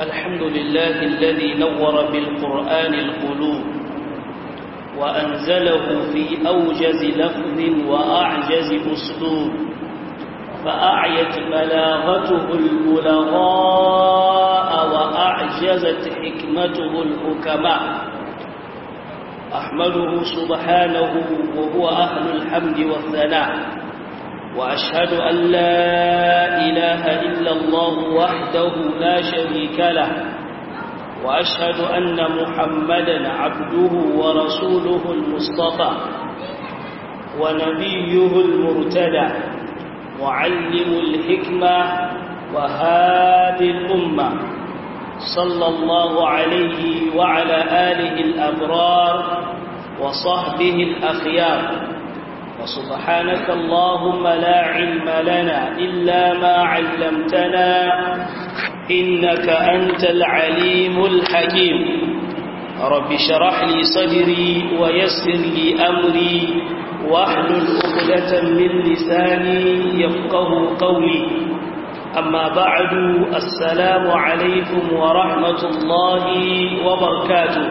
الحمد لله الذي نور بالقرآن القلوب وأنزله في أوجز لفظ وأعجز أسلوب فأعيت بلاغته البلغاء وأعجزت حكمته الحكماء أحمده سبحانه وهو أهل الحمد والثناء وأشهد أن لا إله إلا الله وحده لا شريك له وأشهد أن محمدا عبده ورسوله المصطفى ونبيه المرتدى معلم الحكمة وهادي الأمة صلى الله عليه وعلى آله الأبرار وصحبه الأخيار وسبحانك اللهم لا علم لنا إلا ما علمتنا إنك أنت العليم الحكيم رب شرح لي صدري ويسر لي أمري واحلل عقدة من لساني يفقه قولي أما بعد السلام عليكم ورحمة الله وبركاته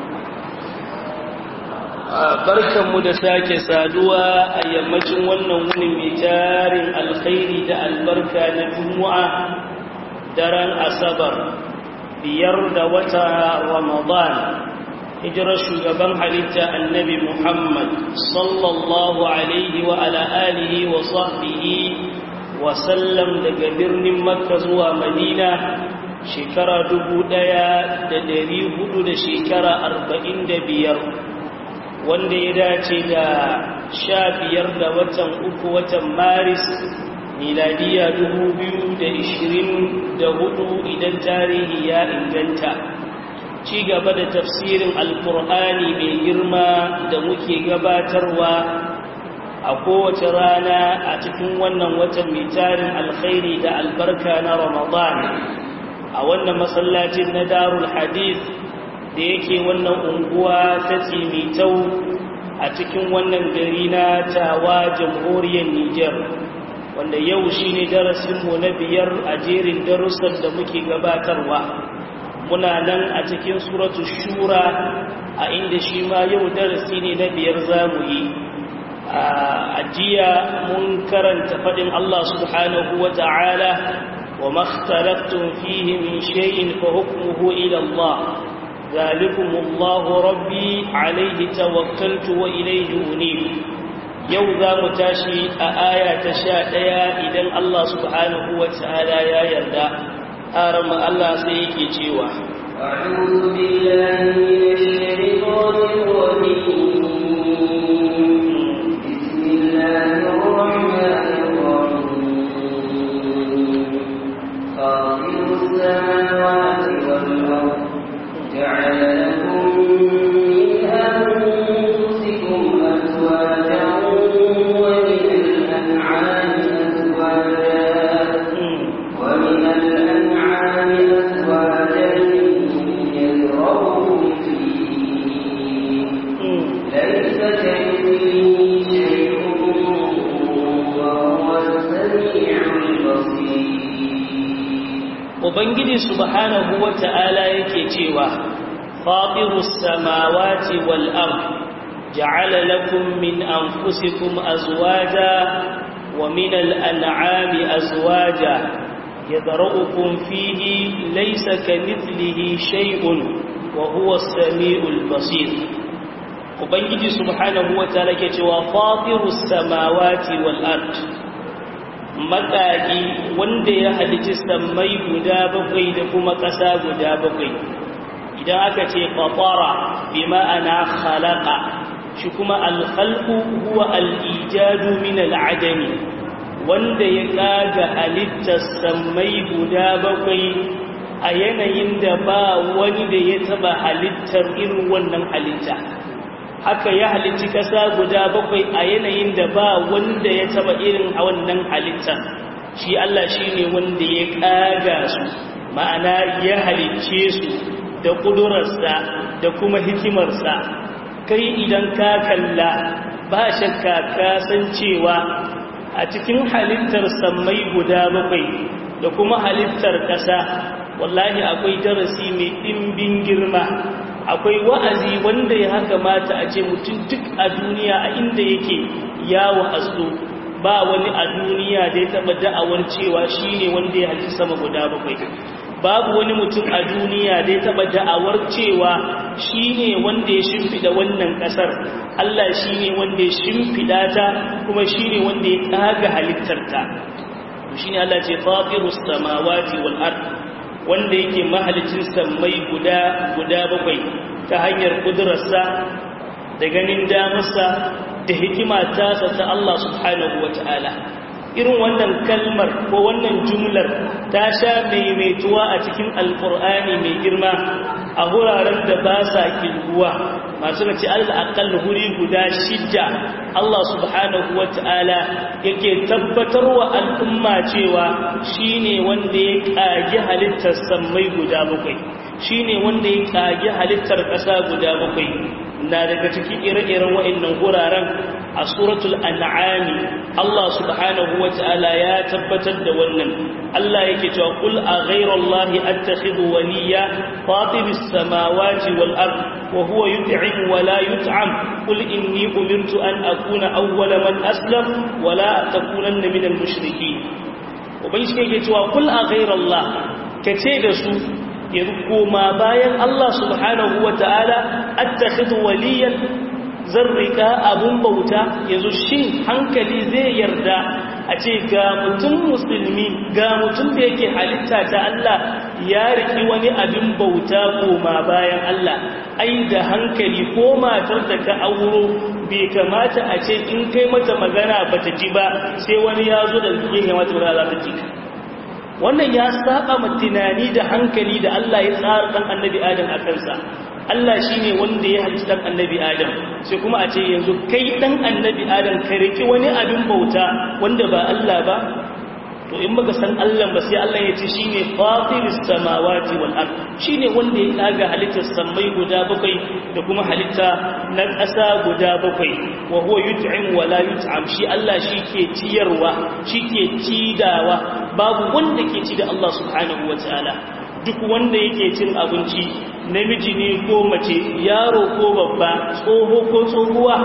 barkanmu da sake saduwa a yammacin wannan wuni mai tarin alkhairi da albarka na juma'a daren asabar biyar da wata ramadan hijirar shugaban halitta annabi muhammad sallallahu alaihi wa ala alihi wa sahbihi wa sallam daga birnin makka zuwa madina shekara dubu ɗaya da dari hudu da shekara arba'in da biyar wanda ya dace da sha biyar da watan uku watan maris miladiya dubu biyu da ishirin da hudu idan tarihi ya inganta ci gaba da tafsirin alkur'ani mai girma da muke gabatarwa a kowace rana a cikin wannan watan mai tarin alkhairi da albarka na ramadan a wannan masallacin na darul hadith da yake wannan unguwa ta tsimitau a cikin wannan gari na tawa jamhuriyar Nijar wanda yau shi ne darasinmu na biyar a jerin darussan da muke gabatarwa muna nan a cikin suratu shura a inda shi ma yau darasi ne na biyar zamu yi a jiya mun karanta faɗin Allah subhanahu wa ta'ala wa makhtalaftum fihi min shay'in fa hukmuhu ila Allah ذلكم الله ربي عليه توكلت وإليه أنيب yau za mu tashi a aya ta sha ɗaya idan Allah subhanahu wa ta'ala ya yarda haram Allah sai yake cewa أعوذ بالله من الشيطان الرجيم بسم الله الرحمن الرحيم خاطر السماوات والأرض جعل لكم من أنفسكم أزواجا ومن الأنعام أزواجا ومن الأنعام أزواجا يذرؤكم فيه ليس كمثله شيء وهو السميع البصير Ubangiji subhanahu wa ta'ala yake cewa, Faɗirus samawati wal ard ja'ala lakum min anfusikum azwaja wa min al'an'ami azwaja yadra'ukum fihi laysa kamithlihi shay'un wa huwa as-sami'ul basir Ubangiji subhanahu wa ta'ala yake cewa Faɗirus samawati wal ard matsaki wanda ya halici sammai guda bakwai da kuma ƙasa guda bakwai idan aka ce ƙwaƙwara bi ma'ana khalaqa shi kuma alkhalqu huwa al-ijadu min al-adami wanda ya kaga halittar sammai guda bakwai a yanayin da ba wani da ya taba halittar irin wannan halitta haka ya halicci ƙasa guda bakwai a yanayin da ba wanda ya taba irin a wannan halittar shi Allah shi ne wanda ya ƙaga su ma'ana ya halicce su da ƙudurarsa da kuma hikimarsa kai idan ka kalla ba shakka ka san cewa a cikin halittar sammai guda bakwai da kuma halittar ƙasa wallahi akwai darasi mai ɗimbin girma akwai wa'azi wanda ya haka mata a ce mutum duk a duniya a inda yake yawon aso ba wani a duniya da ya taɓa da'awar cewa shi ne wanda ya halitta sama guda bakwai babu wani mutum a duniya da ya taɓa da'awar cewa shi ne wanda ya shimfiɗa wannan ƙasar Allah shi ne wanda ya shimfiɗa ta kuma shi ne wanda ya ƙaga halittarta shi ne Allah ce fatirus samawati wal ard wanda yake mahalicin sammai guda guda bakwai ta hanyar kudurarsa da ganin damarsa da hikima tasa ta Allah subhanahu wa ta'ala irin wannan kalmar ko wannan jumlar ta sha maimaituwa a cikin alkur'ani mai girma a wuraren da ba sa kilguwa masu nace al'akal huri guda shidda Allah subhanahu wa ta'ala yake tabbatar wa al'umma cewa shi ne wanda ya ƙagi halittar sammai guda bakwai shi ne wanda ya ƙagi halittar ƙasa guda bakwai na daga cikin ire-iren wa'annan wuraren a suratul an'ami Allah subhanahu wata'ala ya tabbatar da wannan Allah yake cewa kul a ghayrallahi attakhidhu waliya fatiris samawati wal ard wa huwa yut'im wa la yut'am qul inni umirtu an akuna awwala man aslam wa la takunanna minal mushrikeen ubangiji yake cewa kul a ghayrallah kace da su yanzu koma bayan Allah subhanahu wa ta'ala attakhidhu waliyan zan rika abun bauta yanzu shin hankali zai yarda a ce ga mutum musulmi ga mutum da yake halitta ta Allah ya riki wani abin bauta koma bayan Allah ai da hankali ko matar da ka auro bai kamata a ce in kai mata magana bata ji ba sai wani ya zo da yake mata magana za ta ji ka wannan ya saba ma tunani da hankali da Allah ya tsara dan annabi Adam a kansa Allah shine wanda ya halicci dan annabi Adam sai kuma a ce yanzu kai dan annabi Adam ka riki wani abin bauta wanda ba Allah ba to in baka san Allah ba sai Allah ya ce shine fatiris samawati wal ard shine wanda ya kaga halittar sammai guda bakwai da kuma halitta na ƙasa guda bakwai wa huwa yut'im wa la yut'am shi Allah shike ciyarwa shike cidawa babu wanda ke ci da Allah subhanahu wataala duk wanda yake cin abinci namiji ne ko mace yaro ko babba tsoho ko tsohuwa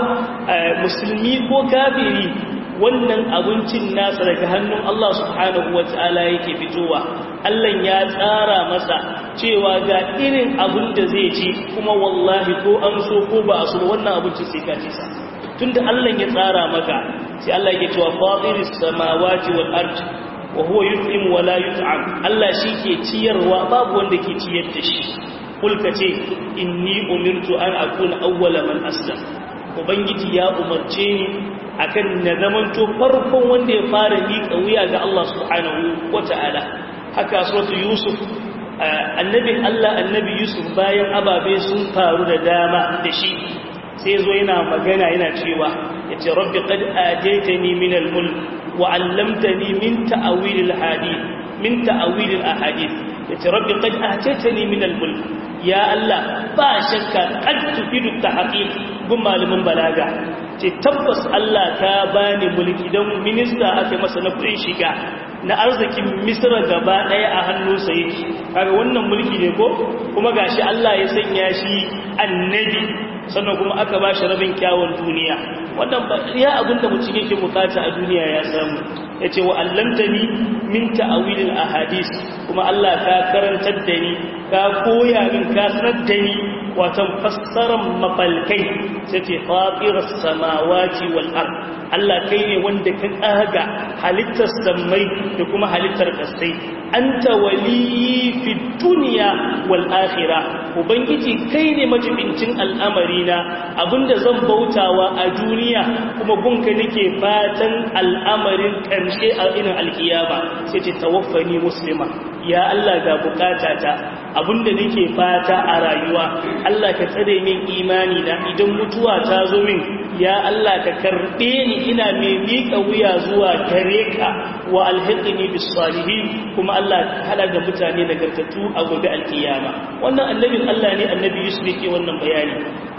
musulmi ko kafiri wannan abincin nasa daga hannun Allah subhanahu wata'ala yake fitowa Allah ya tsara masa cewa ga irin abin da zai ci kuma wallahi ko an so ko ba a so wannan abincin sai ka ci sa tunda Allah ya tsara maka sai Allah yake cewa fatiris samawati wal ard wa huwa yut'im wa la yut'am Allah shi ke ciyarwa babu wanda ke ciyar da shi kulka ce inni umirtu an akuna awwala man aslam ubangiji ya umarce ni akan na zamanto farkon wanda ya fara miƙa wuya ga Allah subhanahu wata'ala haka suratu yusuf annabin Allah annabi yusuf bayan ababe sun faru da dama da shi sai zo yana magana yana cewa yace rabbi qad ataytani min al-mulk wa 'allamtani min ta'wil al-hadith min ta'wil al-ahadith yace rabbi qad ataytani min al-mulk ya Allah ba shakka qad tufidu tahqiq gun malamin balaga ce tabbas Allah ka bani mulki dan minista aka masa na kudin shiga na arzikin misra gaba daya a hannunsa yake kaga wannan mulki ne ko kuma gashi Allah ya sanya shi annabi sannan kuma aka ba shi rabin kyawun duniya wannan ya abinda mutum yake bukata a duniya ya samu ya ce wa allantani min ta'awilil ahadis kuma Allah ka karantar da ni ka koya min ka sanar da ni watan fassarar mafalkai sai ce fatirar samawati wal ard Allah kai ne wanda ka tsaga halittar sammai da kuma halittar kasai anta wali fi duniya wal akhirah ubangiji kai ne majibincin al'amarina abinda zan bautawa a duniya kuma gunka nake fatan al'amarin karshe a inin alkiyama sai ce tawaffani muslima ya Allah ga bukatata abinda nake fata a rayuwa Allah ka tsare min imani na idan mutuwa ta zo min ya Allah ka karbe ni ina mai miƙa wuya zuwa gare ka wa alhiqni bis salihin kuma Allah ka hada da mutane nagartattu a gobe alkiyama wannan annabin Allah ne annabi Yusuf yake wannan bayani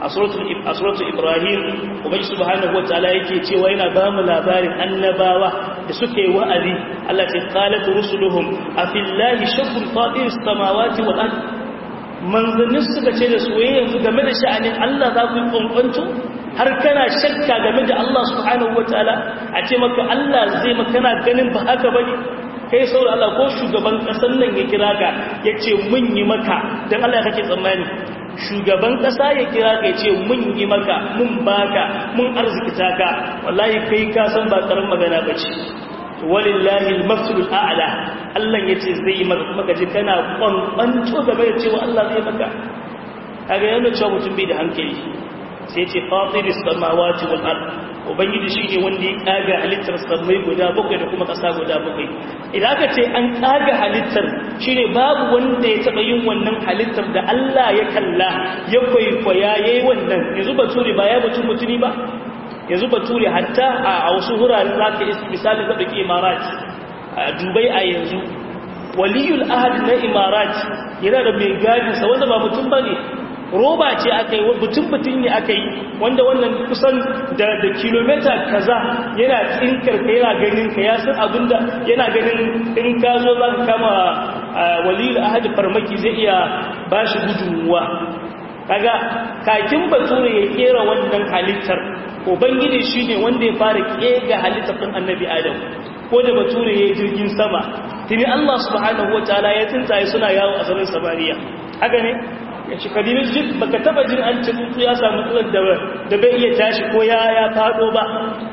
a suratul ibrahim ubangi subhanahu wataala yake cewa yana ba mu labarin annabawa da suke wa'azi Allah ce qalat rusuluhum afillahi shakkun fatiris samawati wal ard manzannin suka ce da su yanzu game da sha'anin Allah za ku kwankwanto har kana shakka game da Allah subhanahu wataala a ce maka Allah zai maka kana ganin ba haka bane kai saboda Allah ko shugaban kasan nan ya kira ka ya ce mun yi maka dan Allah kake tsammani shugaban kasa ya kira ka ya ce mun yi maka mun baka mun arzikita ka wallahi kai ka san ba karan magana bace walillahi al-mafsulul a'la Allah yace zai yi maka kuma kaje kana kwankwanto game da cewa Allah zai maka kaga yana cewa mutum bai da hankali sai ce fatiris samawati wal ard ubangiji shine wanda ya kaga halittar samai guda bakwai da kuma kasa guda bakwai idan aka ce an kaga halittar shine babu wanda ya taba yin wannan halittar da Allah ya kalla ya kwaikwaya yayi wannan yanzu bature ba ya batun mutuni ba yanzu bature hatta a wasu huraren zaka yi misali da dake imarat a dubai a yanzu waliyul ahad na imarat yana da mai gadinsa wanda ba mutum bane roba ce aka yi butun-butun ne aka yi wanda wannan kusan da kilomita kaza yana tsinkar ka yana ganin ka ya san abinda yana ganin in ka zo za ka kama walil ahadi farmaki zai iya ba shi gudunmuwa kaga kakin bature ya kera wannan halittar ubangiji shi ne wanda ya fara kega halittar ɗin annabi adam ko da bature ya yi jirgin sama tuni allah subhanahu wa ta'ala ya tsuntsaye suna yawo a sanin samariya haka ne ya ci kadimin jin baka taba jin an ci tsuntsu ya samu tsuntsun da bai iya tashi ko ya ya fado ba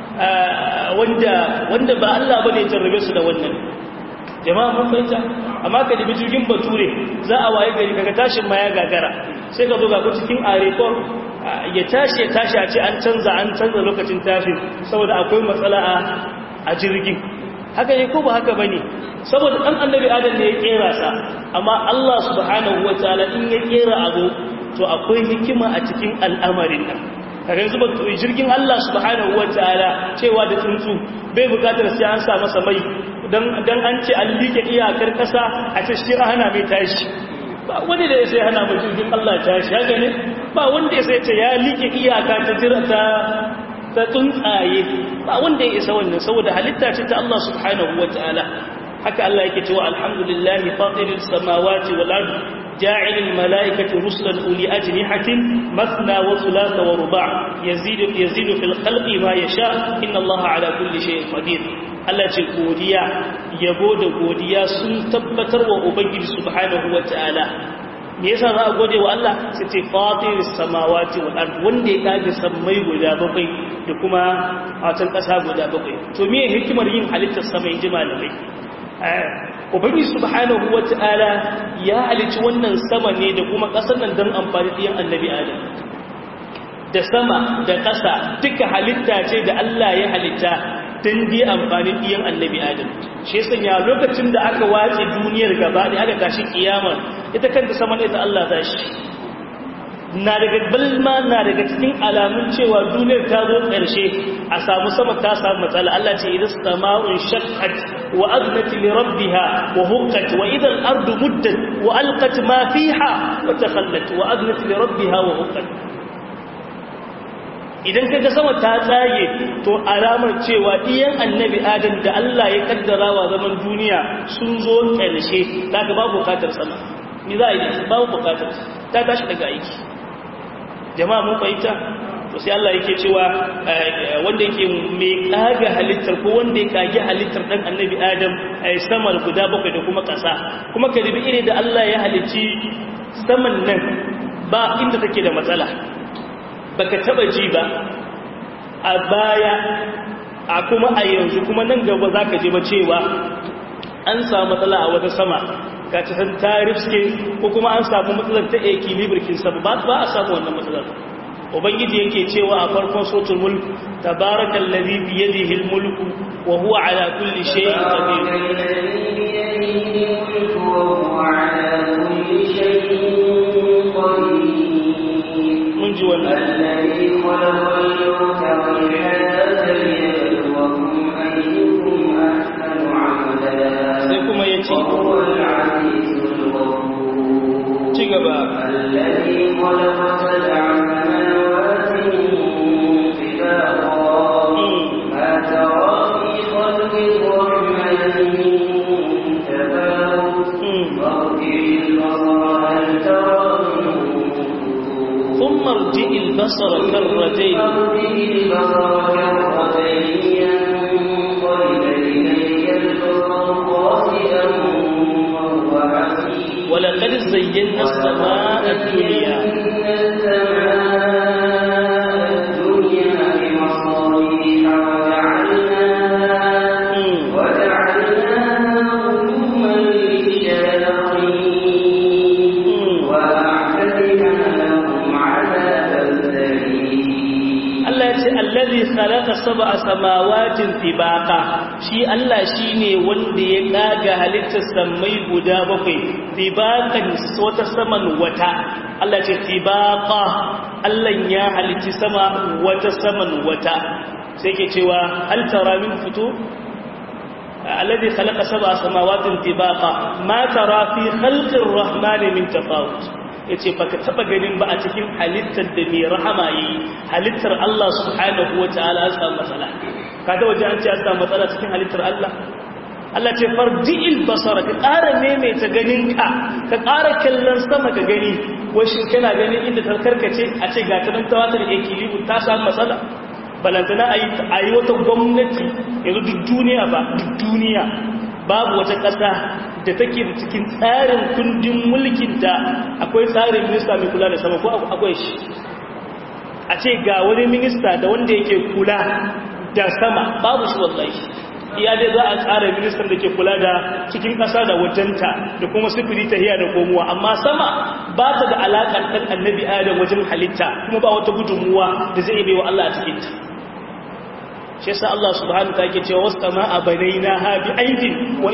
wanda wanda ba Allah bane ya tarrabe su da wannan jama'a mun fahimta amma ka dibi jirgin bature za a waye gari kaga tashin ma ya gagara sai ka zo ga ku cikin arekon ya tashi ya tashi a ce an canza an canza lokacin tashin saboda akwai matsala a jirgin haka ne ko ba haka bane saboda dan annabi adam ne ya kera sa amma Allah subhanahu wataala in ya kera abu to akwai hikima a cikin al'amarin nan kaga yanzu jirgin Allah subhanahu wataala cewa da tsuntsu bai bukatar sai an sa masa mai dan dan an ce an like iyakar kasa a ce shi hana mai tashi ba wanda da sai hana mai jirgin Allah tashi haka ne ba wanda sai ce ya like iyaka ta jira ta ta tsuntsaye ba wanda ya isa wannan saboda halitta ce ta Allah subhanahu wataala haka Allah yake cewa alhamdulillahi fatiris samawati wal ard ja'ilil malaikati rusulan uli ajnihatin mathna wa thulatha wa ruba' yazidu yazidu fil khalqi ma yasha inna Allah ala kulli shay'in qadir Allah ce godiya yabo da godiya sun tabbatar wa ubangiji subhanahu wataala me yasa za a gode wa Allah sai ce fatiris samawati wal ard wanda ya kage sammai guda bakwai da kuma watan kasa guda bakwai to me hikimar yin halittar sama in ji malamai ubangi subhanahu wata'ala ya halici wannan sama ne da kuma ƙasar nan don amfani ɗiyan annabi adam da sama da ƙasa duka halitta ce da Allah ya halitta don biya amfani ɗiyan annabi adam shi sanya lokacin da aka wace duniyar gaba da aka tashi kiyama ita kanta sama ne ta Allah za shi na daga balma na daga cikin alamun cewa duniyar ta zo ƙarshe a samu sama ta samu matsala Allah ce idan sama'un shaqqat wa aznat li rabbiha wa huqqat wa idan ardu muddat wa alqat ma fiha wa takhallat wa aznat li rabbiha wa huqqat idan kaga sama ta tsage to alamar cewa iyan annabi adam da Allah ya kaddara wa zaman duniya sun zo ƙarshe daga babu bukatar sama ni za a yi babu bukatar ta tashi daga aiki jama'a mun fahimta to sai Allah yake cewa wanda yake mai kaga halittar ko wanda ya kage halittar dan annabi Adam ai sama guda bakwai da kuma kasa kuma ka ribi ire da Allah ya halicci saman nan ba inda take da matsala baka taba ji ba a baya a kuma a yanzu kuma nan gaba zaka je ba cewa an samu matsala a wata sama ka ci san tariske ko kuma an samu matsalar ta equilibrikin sama ba ba a samu wannan matsalar ubangiji yake cewa a farkon sotul mulk tabarakal ladhi bi yadihi al mulku wa huwa ala kulli shay'in qadir mun ji wannan الذي خلق الموت والحياة ليبلوكم أيكم أحسن عملا sai kuma yace وهو العزيز الغفور ci gaba الذي خلق سبع سماوات farji'il basara karratayn ولقد زينا السماء الدنيا alladhi khalaqa sab'a samawatin tibaqa shi Allah shine wanda ya kaga halittar samai guda bakwai tibaqan wata saman wata Allah ce tibaqa Allah ya halitti sama wata saman wata sai ke cewa hal tara min futu alladhi khalaqa sab'a samawatin tibaqa ma tara fi khalqir rahmani min tafawut ya ce baka taba ganin ba a cikin halittar da mai rahama yi halittar Allah subhanahu wa ta'ala an samu matsala kada waje an ce an samu matsala cikin halittar Allah Allah ce farji'il basara ka ƙara maimaita ganinka ka ƙara kallon sama ka gani washin kana ganin inda ta karkace a ce ga ta nan tawatar ekilibu ta samu matsala balantana a yi wata gwamnati yanzu duk duniya ba duk duniya babu wata ƙasa da take da cikin tsarin kundin mulkin da akwai tsarin minista mai kula da sama ko akwai shi a ce ga wani minista da wanda yake kula da sama babu shi wallahi iya dai za a tsara ministan da ke kula da cikin ƙasa da wajenta da kuma sifiri ta hiya da komowa amma sama ba ta da alaƙar ɗan annabi adam wajen halitta kuma ba wata gudunmuwa da zai bai wa Allah a cikinta shi yasa Allah subhanahu ta ke cewa wasu sama a banaina ha bi aidin wa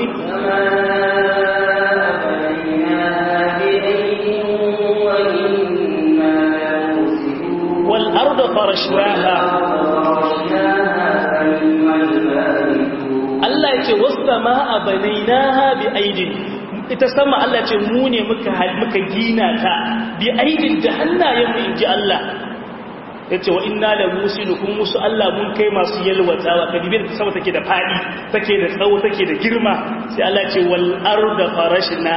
wal arda farashnaha Allah ya ce wasu sama a banaina ha bi aidin ita sama Allah ce mu ne muka muka gina ta bi aidin da hannayenmu in ji Allah ya ce wa ina da musinu kun musu Allah mun kai masu yalwatawa ka dibin sama take da faɗi take da tsawo take da girma sai Allah ce wal arda farashna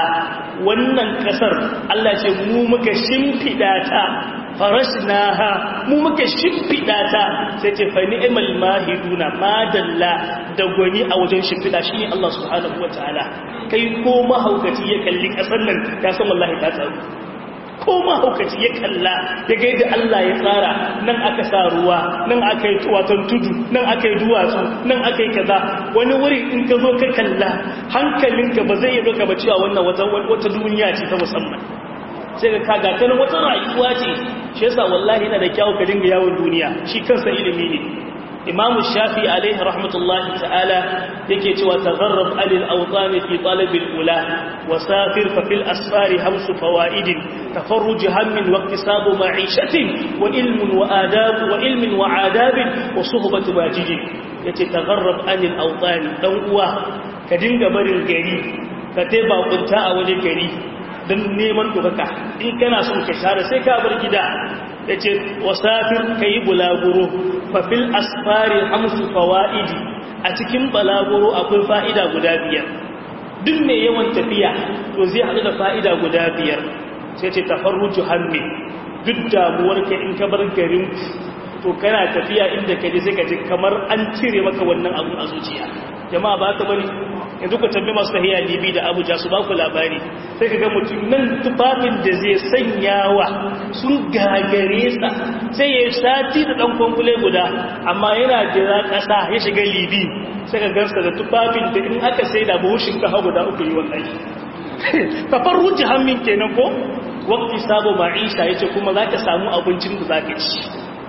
wannan kasar Allah ce mu muka shimfida ta farashna mu muka shimfida ta sai ce fa ni'mal mahiduna madalla da gwani a wajen shimfida shi Allah subhanahu wataala kai ko mahaukaci ya kalli kasar nan ka san wallahi ta tsaro ko mahaukaci ya kalla ya gaida Allah ya tsara nan aka sa ruwa nan aka yi watan tudu nan aka yi duwatsu nan aka yi kaza wani wuri in ka zo ka kalla hankalinka ba zai yi doka ba cewa wannan wata duniya ce ta musamman sai ka kaga ta wata rayuwa ce shi yasa wallahi yana da kyau ka dinga yawon duniya shi kansa ilimi ne imam shafi alaihi rahmatullahi ta'ala yake cewa tagharrab alil awtan fi talab al ula wa safir fa fil asfar hamsu fawaid tafarruj hammin wa iktisab ma'ishatin wa ilmun wa adab wa ilmin wa adab wa suhbat wajid yace tagharrab anil awtan dan uwa ka dinga barin gari ka tai bakunta a wajen gari dan neman dokaka in kana son ka share sai ka bar gida ya ce wasafir ka yi bulaguro fafil asfari hamsu fawa'idi a cikin balaguro akwai fa'ida guda biyar duk mai yawan tafiya to zai haɗu da fa'ida guda biyar sai ce tafarruju hammi duk damuwar ka in ka bar garin to kana tafiya inda ka je sai ka ji kamar an cire maka wannan abu a zuciya jama'a ba ka bane yanzu ku tambi masu tahiya libi da abuja su ba ku labari sai ka ga mutum nan tufafin da zai sanyawa sun gagare sa sai ya sati da ɗan kwamfule guda amma yana jira ƙasa ya shiga libi sai ka gansa da tufafin da in aka sai da buhun shinkafa guda uku yi wallahi kafar ruji hannun kenan ko wakti sabo ma'isha ya ce kuma za ka samu abincin da za ka ci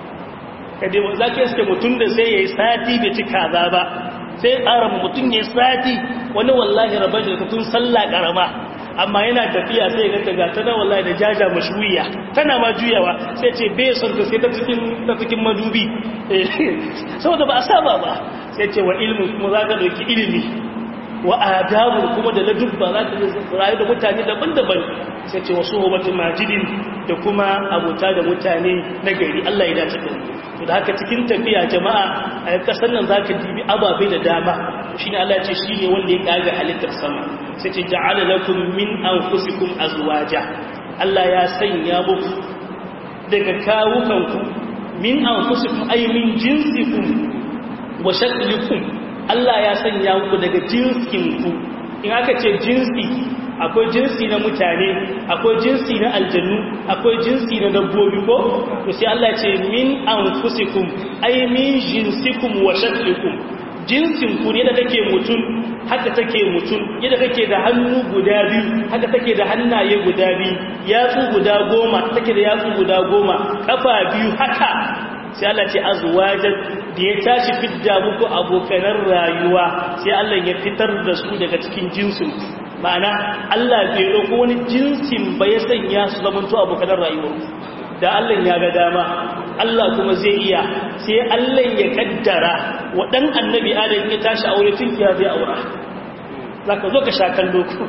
za ka iske mutum da sai ya yi sati bai ci kaza ba sai ƙara mutum ya sati wani wallahi rabar da tun sallah ƙarama amma yana tafiya sai ya ganta gata na wallahi da jaja mashruya tana ma juyawa sai ce bai son ta sai ta cikin madubi saboda ba a saba ba sai ce wa ilmi kuma za ka ɗauki ilimi wa adabu kuma da ladubba za ka rayu da mutane daban-daban sai ce wasu hobatin majidin da kuma abota da mutane na gari Allah ya dace da mu da haka cikin tafiya jama'a a kasar nan zaka dibi ababe da dama shine Allah ya ce shine wanda ya kaga halittar sama sai ce ja'ala lakum min anfusikum azwaja Allah ya sanya muku daga kawukanku min anfusikum ay min jinsikum wa shaklikum Allah ya sanya ku daga jinsinku in aka ce jinsi akwai jinsi na mutane akwai jinsi na aljannu akwai jinsi na dabbobi ko to sai Allah ce min anfusikum ay min jinsikum wa shaklikum jinsin ku ne da kake mutum haka take mutum yadda kake da hannu guda biyu haka take da hannaye guda biyu yatsu guda goma take da yatsu guda goma kafa biyu haka sai Allah ce azwajan da ya tashi fidda muku abokanan rayuwa sai Allah ya fitar da su daga cikin jinsin ma'ana Allah bai dauko wani jinsin ba ya sanya su zamanto abokanan rayuwa da Allah ya ga dama Allah kuma zai iya sai Allah ya kaddara wa dan annabi Adam ya tashi aure tun ya zai aura zaka zo ka sha kallo ku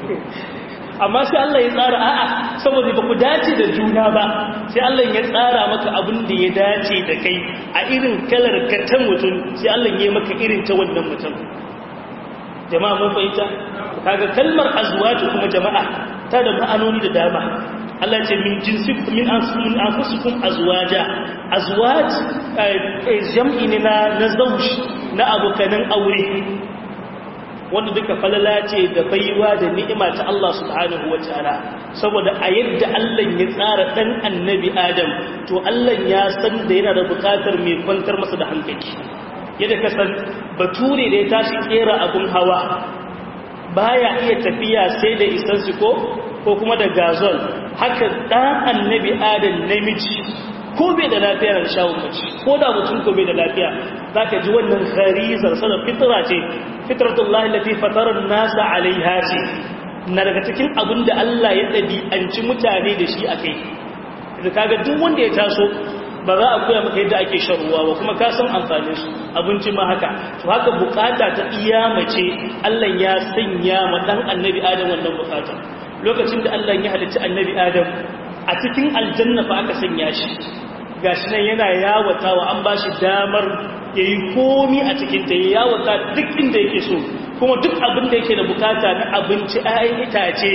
amma sai Allah ya tsara a'a saboda ba ku dace da juna ba sai Allah ya tsara maka abin da ya dace da kai a irin kalar ka ta mutum sai Allah ya maka irin ta wannan mutum jama'a mun fahimta kaga kalmar azwaju kuma jama'a ta da ma'anoni da dama Allah ce min jinsikum min anfusikum azwaja azwaj jam'i ne na na zawj na abokanan aure wanda duka falala ce da baiwa da ni'ima ta Allah subhanahu wataala saboda a yadda Allah ya tsara dan annabi Adam to Allah ya san da yana da bukatar mai kwantar masa da hankali yadda ka san bature da ya tashi kera abun hawa baya iya tafiya sai da isansu ko ko kuma da gazol haka ɗan annabi adam namiji ko bai da lafiya da shawun mace ko da mutum ko bai da lafiya za ka ji wannan harizar sanar fitra ce fitratullahi lati fatarar nasa alaiha ce na daga cikin abin da Allah ya ɗabi'anci mutane da shi a kai da kaga duk wanda ya taso ba za a koya maka yadda ake shan ruwa ba kuma ka san amfanin su abinci ma haka to haka bukata ta iya mace Allah ya sanya ma dan annabi adam wannan bukata lokacin da Allah ya halicci annabi adam a cikin aljanna fa aka sanya shi gashi nan yana yawatawa an bashi damar yayi komi a cikin ta ya yawata duk inda yake so kuma duk abin da yake da bukata na abinci ayan itace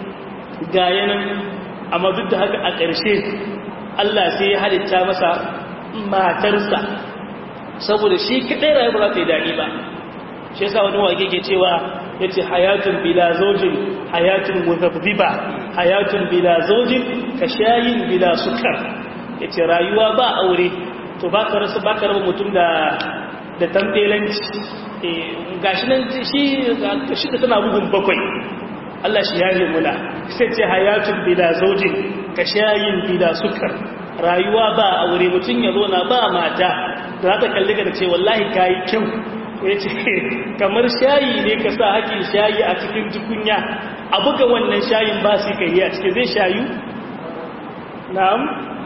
ga yanan amma duk da haka a ƙarshe Allah sai ya halitta masa matarsa saboda shi kaɗai rayu ba za ta yi daɗi ba shi yasa wani wage ke cewa ya ce hayatun bila zojin hayatun muzabziba hayatun bila zojin ka shayin bila sukar ya ce rayuwa ba aure to ba ka rasu ba ka raba mutum da da tambelanci gashi nan shi da tana bugun bakwai Allah shi yaje muna sai ce hayatun bila zojin ka shayin bila sukar rayuwa ba aure mutum ya zo na ba mata da za ta kalli ka da ce wallahi kayi kyau ya ce kamar shayi ne ka sa hakin shayi a cikin tukunya a buga wannan shayin ba su kai a cikin zai shayu na'am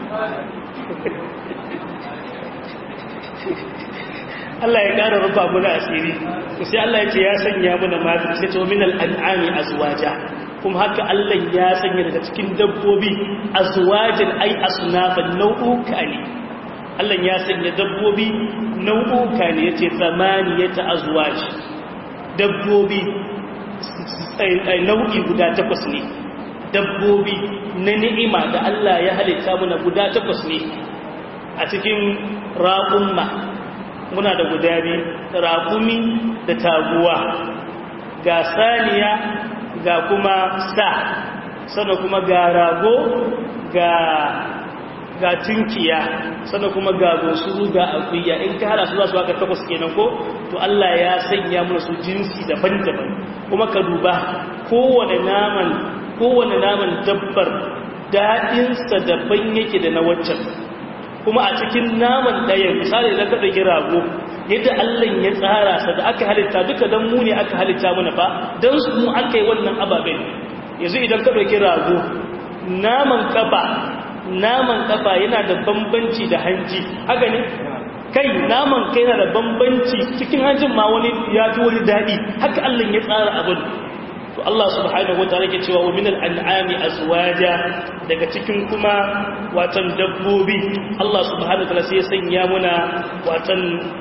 Allah ya ƙara rufa muna asiri sai Allah ya ce ya sanya muna mata sai ta min al'an'ami azwaja kuma haka Allah ya sanya daga cikin dabbobi azwajin ai asnafan nau'uka ne Allah ya sanya dabbobi nau'uka ne yace zamaniyata azwaj dabbobi nau'i guda takwas ne dabbobi na ni'ima da Allah ya halitta muna guda takwas ne a cikin raƙumma muna da guda biyu raƙumi da taguwa ga saniya ga kuma sa sannan kuma ga rago ga ga tunkiya sannan kuma ga gosuru ga akuya in ka hada su za su haka takwas kenan ko to Allah ya sanya mana su jinsi daban-daban kuma ka duba kowane naman kowane naman dabbar daɗinsa daban yake da na waccan kuma a cikin naman ɗaya misali da ka ɗauki rago yadda Allah ya tsara sa da aka halitta duka don mu ne aka halitta mana fa don su mu aka yi wannan ababen yanzu idan ka ɗauki rago naman kafa naman kafa yana da bambanci da hanji haka ne kai naman kai yana da bambanci cikin hanjin ma wani ya fi wani daɗi haka Allah ya tsara abin to Allah subhanahu wa ta'ala ke cewa wa min al-an'ami azwaja daga cikin kuma watan dabbobi Allah subhanahu wa ta'ala sai ya sanya muna watan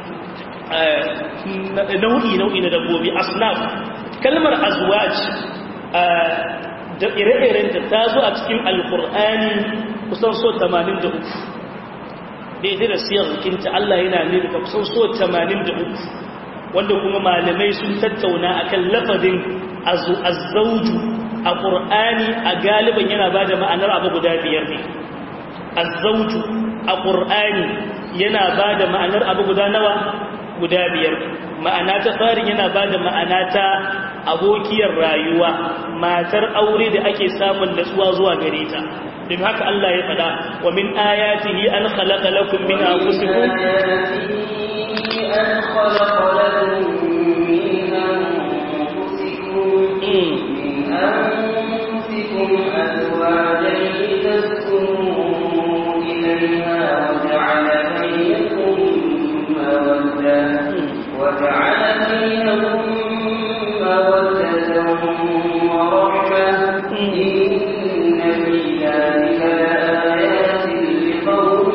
nau'i nau'i na dabbobi asnaf kalmar azwaj da ire-iren da ta zo a cikin alkur'ani kusan so 83 daidai da siyar kinta Allah yana nuna ka kusan so 83 wanda kuma malamai sun tattauna akan lafazin azzauju a ƙur'ani a galiban yana ba da ma'anar abu guda biyar ne azzauju a ƙur'ani yana ba da ma'anar abu guda nawa guda biyar ma'ana ta farin yana ba da ma'ana ta abokiyar rayuwa matar aure da ake samun natsuwa zuwa gare ta don haka Allah ya faɗa wa min ayatihi an khalaqa lakum min anfusikum أن خلق لكم من أنفسكم من أنفسكم أزواجا لتسكنوا إليها وجعل بينكم مودة وجعل بينكم مودة ورحمة إن في ذلك لآيات لقوم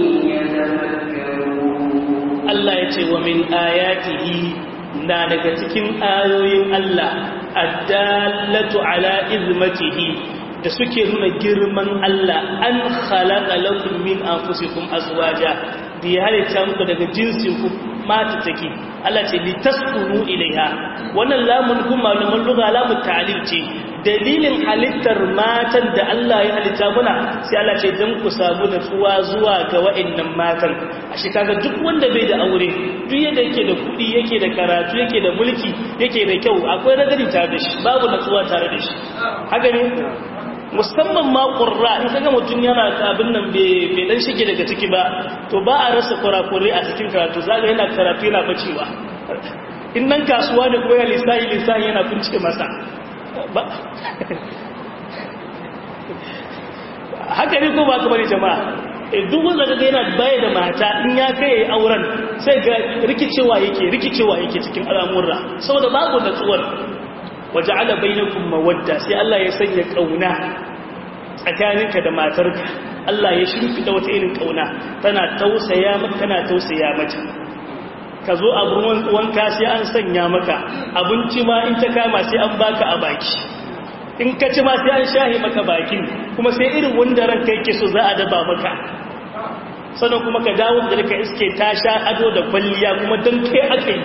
يتفكرون Allah ya ce wa min ayatihi na daga cikin ayoyin Allah addallatu ala izmatihi da suke nuna girman Allah an khalaqa lakum min anfusikum azwaja da ya halitta muku daga jinsin ku mata take Allah ce litaskunu ilaiha wannan lamun kuma malaman lugha lamun ta'lil ce dalilin halittar matan da Allah ya halitta muna sai Allah ce dan ku samu natsuwa zuwa ga wa'annan matan a shi kaga duk wanda bai da aure duk yadda yake da kuɗi yake da karatu yake da mulki yake da kyau akwai nagari tare da shi babu natsuwa tare da shi haka ne musamman ma ƙurra in kaga mutum yana abin nan bai dan shige daga ciki ba to ba a rasa kurakurai a cikin karatu zaga yana karatu yana bacewa in nan kasuwa ne kuma ya lissahi lissahi yana kunce masa haka ne ko ba ka bari jama'a duk wanda kaga yana baya da mata in ya kai auren sai ga rikicewa yake rikicewa yake cikin al'amurra saboda babu natsuwar waja'ala bainakum mawadda sai Allah ya sanya kauna tsakaninka da matarka Allah ya shimfida wata irin kauna tana tausaya maka tana tausaya mata ka zo abun wanka sai an sanya maka abinci ma in ta kama sai an baka a baki in ka ci ma sai an shahi maka bakin kuma sai irin wanda ranka yake so za a daba maka sannan kuma ka dawo da rika iske ta sha ado da kwalliya kuma don kai aka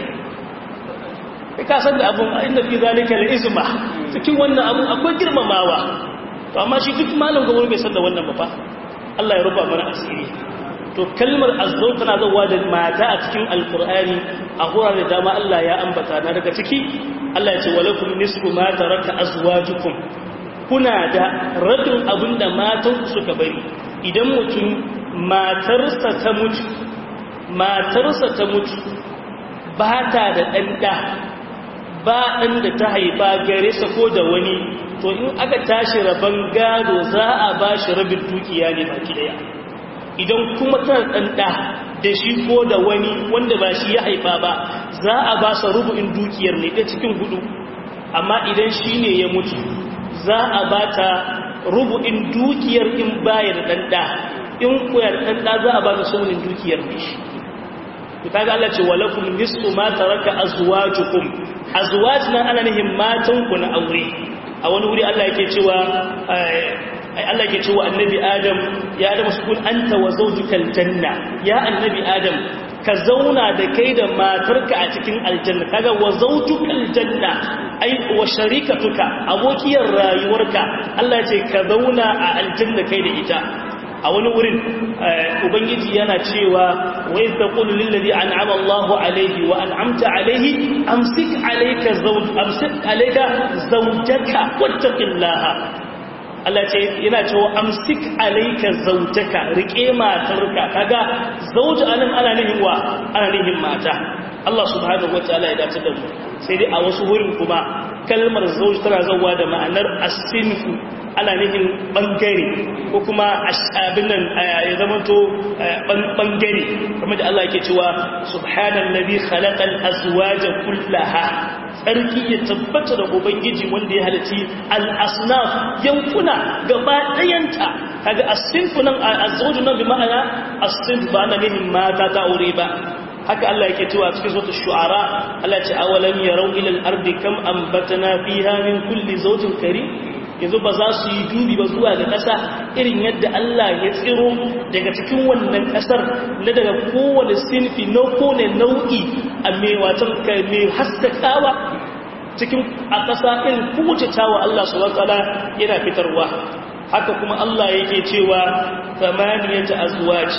yi ka san da abun inda fi zalika al-izma cikin wannan abun akwai girmamawa to amma shi duk malam gaba bai san da wannan ba fa Allah ya rufa mana asiri to kalmar azzau tana zawa da mata a cikin alqur'ani a hurare da dama Allah ya ambata na daga ciki Allah ya ce walakum nisfu ma taraka azwajukum kuna da rabin abinda matan suka bari idan mutum matarsa ta mutu matarsa ta mutu ba ta da ɗanɗa ba ɗan da ta haifa gare sa ko da wani to in aka tashi rabon gado za a ba shi rabin dukiya ne baki daya idan kuma tana ɗanɗa da shi ko da wani wanda ba shi ya haifa ba za a ba sa rubu'in dukiyar ne da cikin hudu amma idan shi ne ya mutu za a ba ta rubu'in dukiyar in baya da ɗanɗa in koyar ɗanɗa za a ba ta saunin dukiyar ne shi kaga Allah ce walakum nisfu ma taraka azwajukum azwaj nan ana nihin matan ku na aure a wani wuri Allah yake cewa Allah yake cewa annabi Adam ya Adam sukun anta wa zawjukal janna ya annabi Adam ka zauna da kai da matarka a cikin aljanna kaga wa zawjukal janna ai wa sharikatuka abokiyar rayuwarka Allah ya ce ka zauna a aljanna kai da ita a wani wurin ubangiji yana cewa wa idh taqulu lil ladhi an'ama Allahu alayhi wa an'amta alayhi amsik alayka zawj amsik alayka zawjaka wattaqillaha Allah ce yana cewa amsik alayka zawjaka rike matarka kaga zawj anan ana nihin wa ana nihin mata Allah subhanahu wataala ya dace da mu sai dai a wasu wurin kuma kalmar zawj tana zawa da ma'anar as-sinfu ana nufin bangare ko kuma abin nan ya zamanto bangare kamar da Allah yake cewa subhanan nabi khalaqal azwaja kullaha tsarki ya tabbata da ubangiji wanda ya halici al asnaf yankuna gaba dayanta kaga as-sinfu nan azwaju nan bi ma'ana as-sinf ba na nufin mata ta aure ba haka Allah yake cewa cikin suratul shu'ara Allah ya ce awalam yarau ila al-ardi kam anbatna fiha min kulli zawjin karim yanzu ba za su yi dubi ba zuwa ga ƙasa irin yadda Allah ya tsiro daga cikin wannan ƙasar na daga kowane sinfi na kone nau'i a mai watan mai haskakawa cikin a ƙasa irin kowace tawa Allah su wakala yana fitarwa haka kuma Allah yake cewa samaniyata azwaj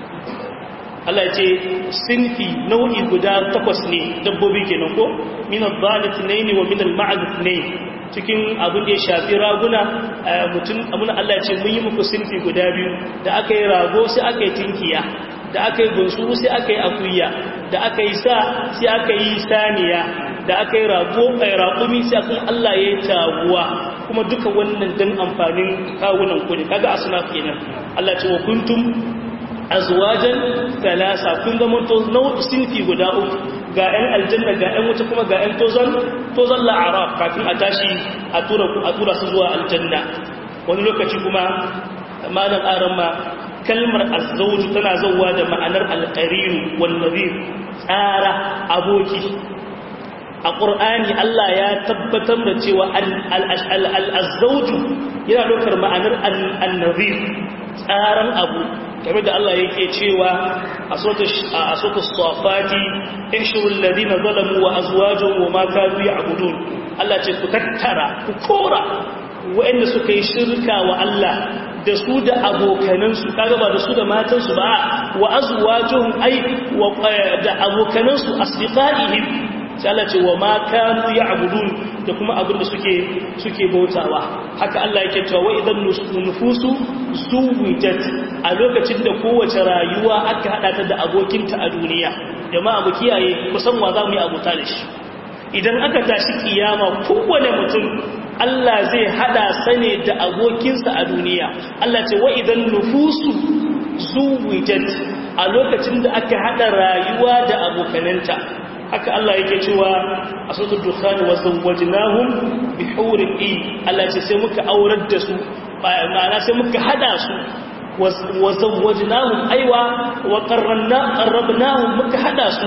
Allah ya ce sinfi nau'i guda takwas ne dabbobi kenan ko min al-dhalit ne wa min al-ma'ad ne cikin abin da ya shafi raguna mutum abin Allah ya ce mun yi muku sinfi guda biyu da aka yi rago sai aka yi tinkiya da aka yi gunsu sai aka yi akuya da aka yi sa sai aka yi saniya da aka yi rago a raƙumi sai kuma Allah ya yi taguwa kuma duka wannan don amfanin kawunan kudi kaga asuna kenan Allah ce wa kuntum azwajan talasa kun zama to nau'i sinfi guda uku ga 'yan aljanna ga 'yan wuta kuma ga 'yan tozon tozon la'arab kafin a tashi a tura a tura su zuwa aljanna wani lokaci kuma malam aran ma kalmar azzawju tana zauwa da ma'anar alqarin wan nadhir tsara aboki a ƙur'ani Allah ya tabbatar da cewa al'azzauju yana ɗaukar ma'anar annazir tsaran abu game da Allah yake cewa a sotu sofati ishirun ladina zalamu wa azwajin wa maka zuwa abudun Allah ce ku tattara ku kora waɗanda suka yi shirka wa Allah da su da abokanansu kaga ba da su da matansu ba wa azwajin ai da abokanansu asbiqaihim sai Allah ce wa ma kanu ya'budun da kuma abin da suke suke bautawa haka Allah yake cewa wa idan nufusu zuwijat a lokacin da kowace rayuwa aka hada ta da abokinta a duniya jama'a mu kiyaye kusan wa za mu yi abuta da shi idan aka tashi kiyama kowane mutum Allah zai hada sane da abokinsa a duniya Allah ce wa idan nufusu zuwijat a lokacin da aka hada rayuwa da abokananta haka Allah yake cewa a sautar dukkani wa zawwajnahum bi hurin i Allah ce sai muka aurar da su ma'ana sai muka hada su wa zawwajnahum aiwa wa qarranna qarrabnahum muka hada su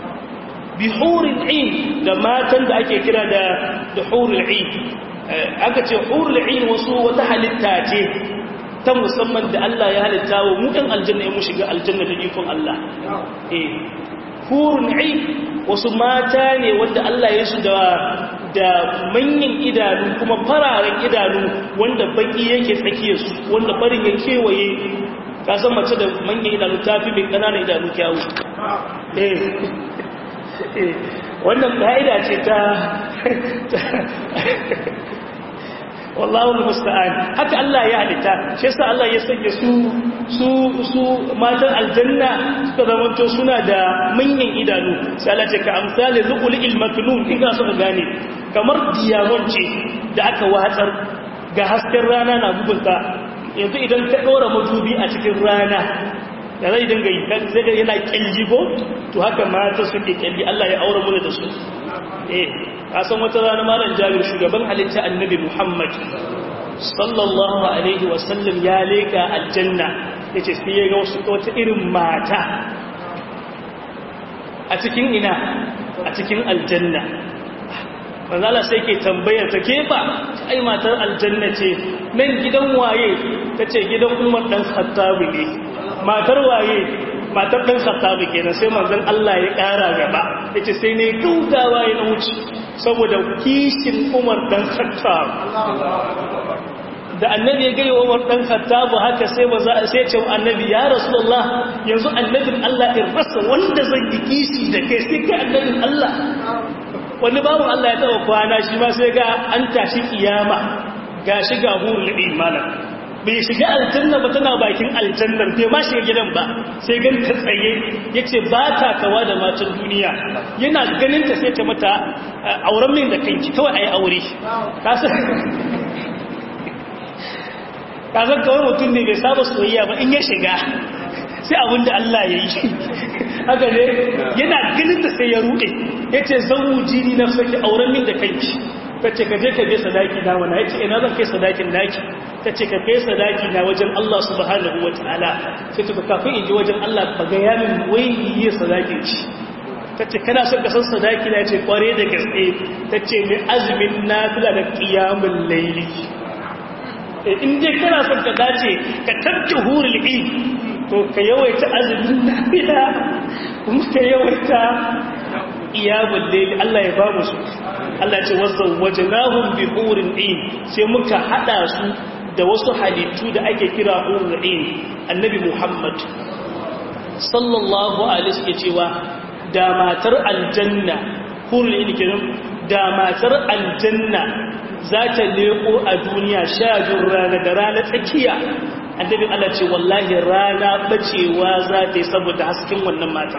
bi hurin i da matan da ake kira da da hurul i aka ce hurul i wasu wata halitta ce ta musamman da Allah ya halitta wa mu ɗan aljanna ya mu shiga aljanna da ikon Allah eh hurun i wasu mata ne wanda Allah ya su da da manyan idanu kuma fararen idanu wanda baki yake tsakiyar su wanda farin ya kewaye ka san mace da manyan idanu ta fi mai ƙananan idanu kyawu eh wannan ka'ida ce ta wallahu musta'an haka Allah ya halitta shi yasa Allah ya sanya su su su matan aljanna suka zamanto suna da manyan idanu sai Allah ce ka amsali zuqul ilmaknun in ka so gane kamar diamond ce da aka watsar ga hasken rana na bugunta yanzu idan ka dora madubi a cikin rana da zai dinga yi zai ga yana kyalli ko to haka mata suke kyalli Allah ya aure mu da su eh kasan wata rana malam jabir shugaban halitta annabi muhammad sallallahu alaihi wasallam ya leka aljanna ya ce sai ya ga wasu wata irin mata a cikin ina a cikin aljanna manzala sai ke tambayar ta kefa ai matar aljanna ce nan gidan waye ta ce gidan umar dan khattabi ne matar waye matar ɗan khattabi kenan sai manzon Allah ya ƙara gaba yace sai ne gaugawa ya na wuce saboda kishin Umar dan Khattab da annabi ya gaya Umar dan Khattab haka sai ba za sai ce annabi ya Rasulullah yanzu annabin Allah in rasa wanda zan yi kishi da kai sai kai annabin Allah wani babu Allah ya taba kwana shi ma sai ga an tashi kiyama gashi ga hurul imanan bai shiga aljanna ba tana bakin aljannar bai ma shiga gidan ba sai gan ta tsaye ya ce ba ta kawa da matan duniya yana ganin ta sai ta mata auren min da kanki kawai a yi aure kasar kawai mutum ne bai saba soyayya ba in ya shiga sai abin da Allah ya yi haka ne yana ganin ta sai ya ruɗe ya ce zan wuji ni na sake auren min da kanki ta ce ka je ka je sadaki na wana ya ce ina zan kai sadakin naki ta ce ka kai sadaki na wajen Allah subhanahu wa ta'ala sai ta kafin in ji wajen Allah ba ga yamin wai yi sadakin ci ta ce kana son ka san sadaki na ce kware da gaske ta ce mai azumin nafila da kiyamun laili in dai kana son ka dace ka tabke hurul in to ka yawaita azumin nafila kuma ka yawaita iyabul layl Allah ya ba mu su Allah ya ce wazawwajnahum bi hurin in sai muka hada su da wasu halittu da ake kira hurul in annabi Muhammad sallallahu alaihi wasallam cewa da matar aljanna hurul in kenan da matar aljanna za ta leko a duniya sha rana da rana tsakiya annabin Allah ce wallahi rana bacewa za ta yi saboda hasken wannan mata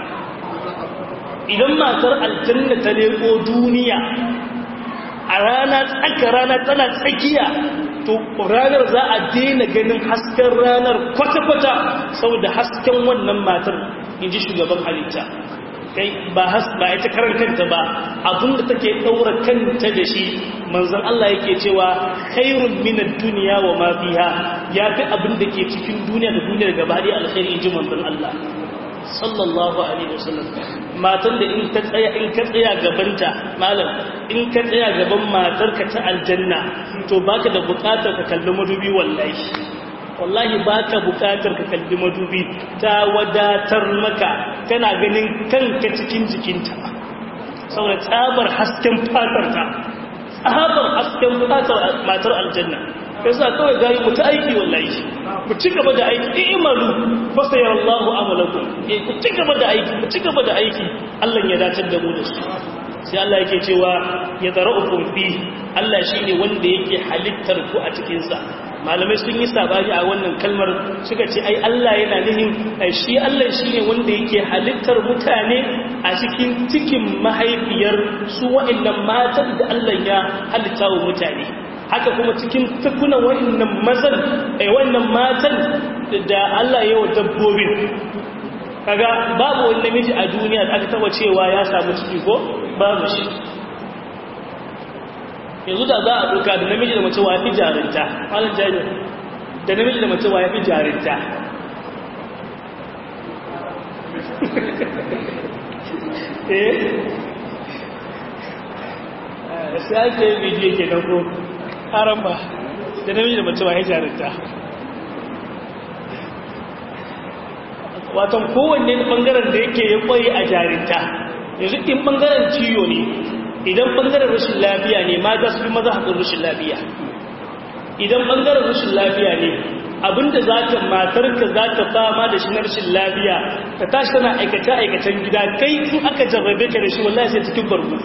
idan matar aljanna ta leko duniya a rana tsaka rana tana tsakiya to ranar za a daina ganin hasken ranar kwata-kwata saboda hasken wannan matar in ji shugaban halitta kai ba has ba ita karan kanta ba abinda take daura kanta da shi manzon Allah yake cewa khairun minad dunya wa ma fiha yafi abinda ke cikin duniya da duniyar gaba da alkhairi inji manzon Allah sallallahu alaihi wasallam matan da in ta tsaya in ka tsaya gabanta malam in ka tsaya gaban matarka ta aljanna to baka da bukatar ka kalli madubi wallahi wallahi ba ka bukatar ka kalli madubi ta wadatar maka kana ganin kanka cikin jikinta saboda tsabar hasken fatarta tsabar hasken fatar matar aljanna yasa kawai gari mu ta aiki wallahi ku ci gaba da aiki imalu fa sayarallahu amalakum eh ku ci gaba da aiki ku ci gaba da aiki Allah ya datar da mu da su sai Allah yake cewa ya zara'ukum fi Allah shine wanda yake halittar ku a cikin sa malamai sun yi sabani a wannan kalmar suka ce ai Allah yana nihin shi Allah shine wanda yake halittar mutane a cikin cikin mahaifiyar su wa'annan matan da Allah ya halitta wa mutane haka kuma cikin tukunan wa'annan mazan ai wannan matan da Allah ya wa dabbobin kaga babu wani namiji a duniya da aka taba cewa ya samu ciki ko babu shi yanzu da za a duka da namiji da mace wa fi jarinta halin jari da namiji da mace wa ya fi jarinta eh sai ake bidiyo ke nan ko haram ba da namiji da mace wa ya jarinta watan kowanne bangaren da yake ya kwari a jarinta yanzu in bangaren ciyo ne idan bangaren rashin lafiya ne mata su fi maza haƙin rashin lafiya idan bangaren rashin lafiya ne abinda za ka matarka za ka fama da shi na rashin lafiya ka tashi tana aikace-aikacen gida kai in aka jarrabe ka da shi wallahi sai cikin bargo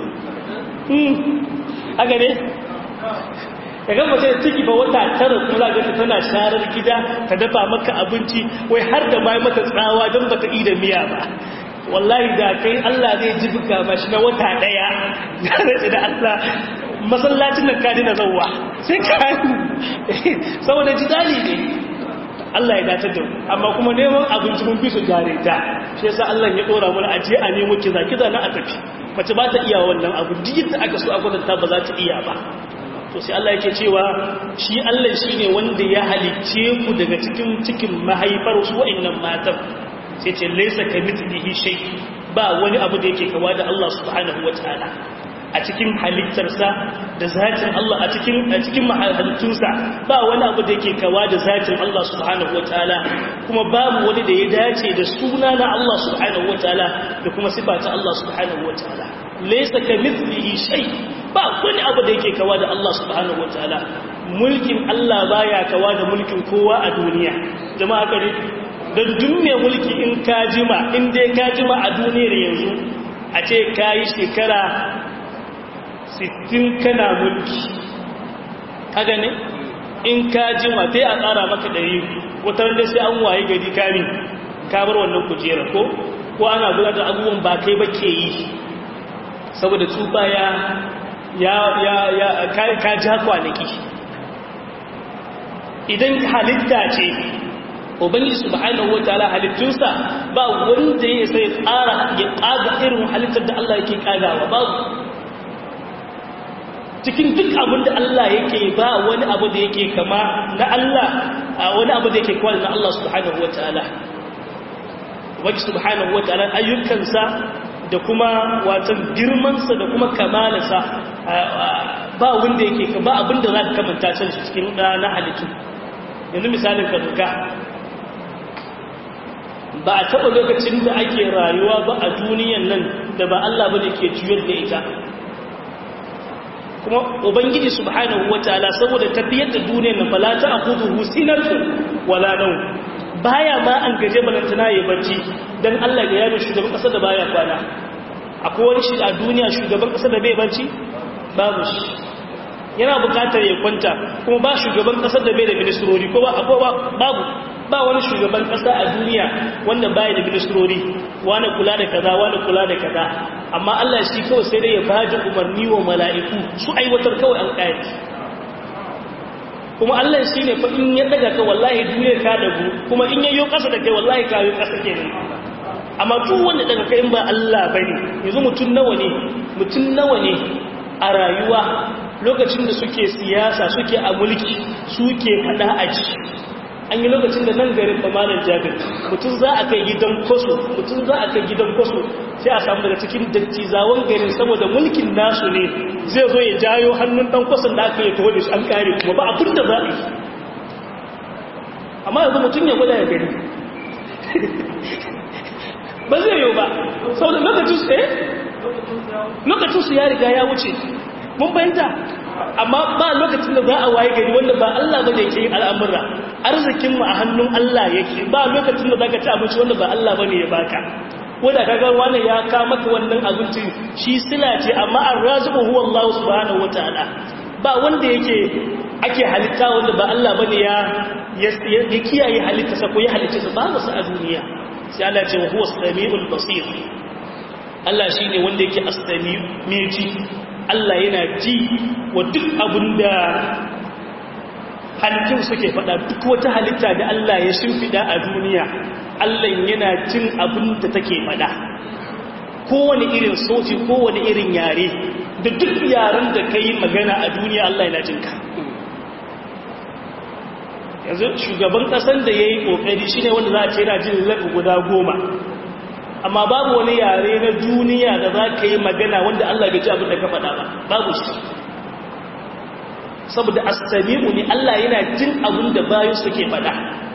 haka ne ka gama sai ciki ba wata tara kula ga ta tana sharar gida ta dafa maka abinci wai har da bai mata tsawa don bata yi da miya ba wallahi da kai Allah zai ji buga mashi na wata daya ya rage da Allah masallacin nan ka dina zauwa sai ka saboda jidali ne Allah ya dace da amma kuma neman abinci mun fi su jare ta shi yasa Allah ya dora mana aje a nemo kiza kiza na a tafi mace ba ta iya wannan abu duk da aka so a gwadanta ba za ta iya ba to sai Allah yake cewa shi Allah shine wanda ya halicce ku daga cikin cikin mahaifar su wa'annan matan sai ce laysa kamithlihi shay ba wani abu da yake kawa da Allah subhanahu wataala a cikin halittarsa da zatin Allah a cikin a cikin mahalittunsa ba wani abu da yake kawa da zatin Allah subhanahu wataala kuma babu wani da ya dace da suna na Allah subhanahu wataala da kuma sifa ta Allah subhanahu wataala laysa kamithlihi shay ba wani abu da yake kawa da Allah subhanahu wataala mulkin Allah baya kawa da mulkin kowa a duniya jama'a kare da dunne mulki in ka jima in dai ka jima a duniyar yanzu a ce kayi shekara 60 kana mulki kaga ne in ka jima sai a tsara maka dari wata da sai an waye gari kami ka bar wannan kujera ko ko ana gudanar da abubuwan ba kai ba ke yi saboda tsufa ya ya ya ya ka ja kwanaki idan halitta ce ubangiji subhanahu wataala halittunsa ba wanda ya sai tsara ya kaga irin halittar da Allah yake kagawa babu cikin duk abin da Allah yake ba wani abu da yake kama na Allah wani abu da yake kama na Allah subhanahu wataala ubangiji subhanahu wataala ayyukansa da kuma watan girmansa da kuma kamalarsa ba wanda yake ba abinda za ka kamanta can shi cikin na halittu yanzu misalin ka duka ba a taɓa lokacin da ake rayuwa ba a duniyan nan da ba Allah ba ne ke juyar da ita kuma ubangiji subhanahu wataala saboda tafiyar da duniyar nan fala ta akhudhu sinatu wala nawm baya ma an gaje balantana ya bacci dan Allah ya yabe shugaban kasa da baya kwana akwai wani shi a duniya shugaban kasa da bai bacci babu shi yana bukatar ya kwanta kuma ba shugaban kasa da bai da ministrori ko ba akwai babu ba wani shugaban kasa a duniya wanda baya da ministrori wani kula da kaza wani kula da kaza amma Allah shi kawai sai dai ya baji umarni wa mala'iku su aiwatar kawai an kayaci kuma Allah shi ne fa in ya daga ka wallahi duniyar ka dagu kuma in yayyo kasa da kai wallahi ka yi kasa kenan amma duk wanda daga kai in ba Allah bane yanzu mutun nawa ne mutun nawa ne a rayuwa lokacin da suke siyasa suke a mulki suke fada a ci an yi lokacin da nan garin bamanin jabir mutum za a kai gidan kwaso mutum za a kai gidan kwaso sai a samu daga cikin dattizawan garin saboda mulkin nasu ne zai zo ya jayo hannun dan kwason da aka yi taho da shi an kare kuma ba abin da za a yi amma yanzu mutum ya gwada ya gani ba zai yi ba saboda lokacin su eh lokacin su ya riga ya wuce mun bayanta amma ba lokacin da za a waye gari wanda ba Allah ba da yake yin al'amura arzikin mu a hannun Allah yake ba lokacin da zaka ci abinci wanda ba Allah bane ya baka wanda kaga wani ya ka maka wannan abinci shi sila ce amma ar-raziqu huwa Allah subhanahu wataala ba wanda yake ake halitta wanda ba Allah bane ya ya kiyaye halitta sa ko ya halitta sa ba su a duniya sai Allah ce huwa as-sami'ul basir Allah shine wanda yake as-sami' mai ji Allah yana ji wa duk abin da halittun suke fada duk wata halitta da Allah ya shimfida a duniya Allah yana jin abin da take fada kowane irin sauti kowane irin yare da duk yaren da ka yi magana a duniya Allah yana jin ka yanzu shugaban ƙasan da ya yi ƙoƙari shi ne wanda za a ce yana jin lafi guda goma amma babu wani yare na duniya da za ka yi magana wanda Allah bai ji abin da ka faɗa ba babu shi saboda astami'u ne Allah yana jin abin da bayan suke faɗa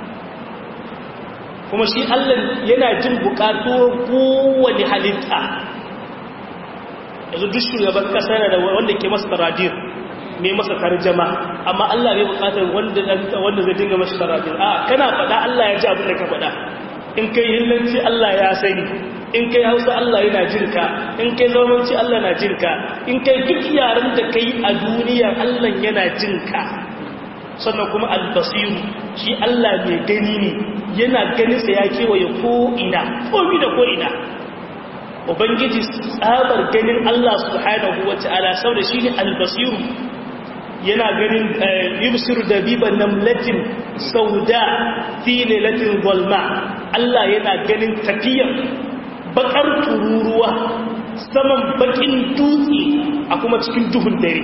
kuma shi Allah yana jin bukatu kowane halitta yanzu duk shugaban ƙasa yana da wanda ke masa taradir mai masa tarjama amma Allah bai bukatar wanda wanda zai dinga masa taradir a kana faɗa Allah ya ji abin da ka faɗa in kai hillanci Allah ya sani in kai hausa Allah yana jinka in kai zamanci Allah na jinka in kai duk yaren da kai a duniya Allah yana jinka sannan kuma albasiru shi Allah mai gani ne yana ganin sa ya kewaye ko'ina komi da ko'ina ubangiji tsabar ganin Allah subhanahu wa ta'ala sau da shi ne albasiru yana ganin yubsir da biban namlatin sauda fi lailatin gwalma Allah yana ganin tafiyar bakar tururuwa saman bakin dutse a kuma cikin duhun dare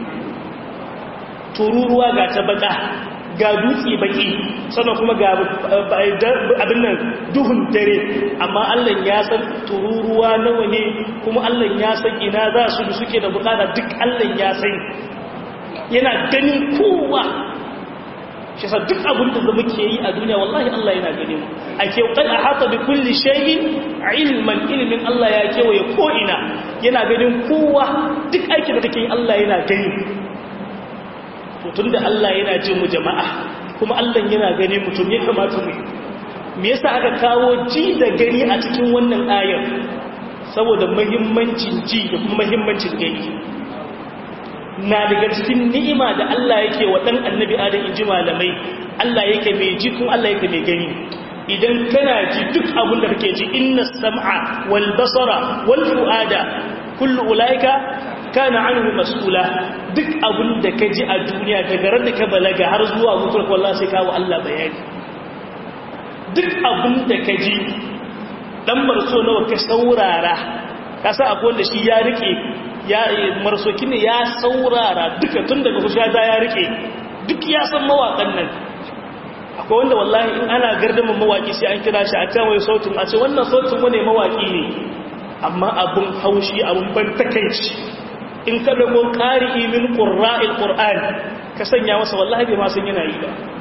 tururuwa ga ta baka ga dutse baki sannan kuma ga abin nan duhun dare amma Allah ya san tururuwa nawa ne kuma Allah ya san ina za su da suke da bukata duk Allah ya san yana ganin kowa shi sa duk abin da zama ke yi a duniya wallahi Allah yana gani mu a kewakai a hata bi kulli shayin ilman ilimin Allah ya kewaye ko'ina yana ganin kowa duk aikin da take yi Allah yana gani tun da Allah yana jin mu jama'a kuma Allah yana gani mutum ya kamata mu me yasa aka kawo ji da gani a cikin wannan ayar saboda muhimmancin ji da kuma muhimmancin gani na daga cikin ni'ima da Allah yake wa dan annabi Adam inji malamai Allah yake mai ji kuma Allah yake mai gani idan kana ji duk abin da kake ji inna sam'a wal basara wal fuada kullu ulaika kana anhu mas'ula duk abin da ka ji a duniya daga ran da ka balaga har zuwa mutuwar wallahi sai kawo Allah bayani duk abin da ka ji dan marso nawa ka saurara ka sa akwai wanda shi ya rike ya marsoki ne ya saurara duka tun daga kusa ya rike duk ya san mawakan nan akwai wanda wallahi in ana gardama mawaki sai an kira shi a can wai sautin a ce wannan sautin wane mawaki ne amma abun haushi abun ban takaici in ka dago ƙari min ƙura'il ƙur'an ka sanya masa wallahi bai ma san yana yi ba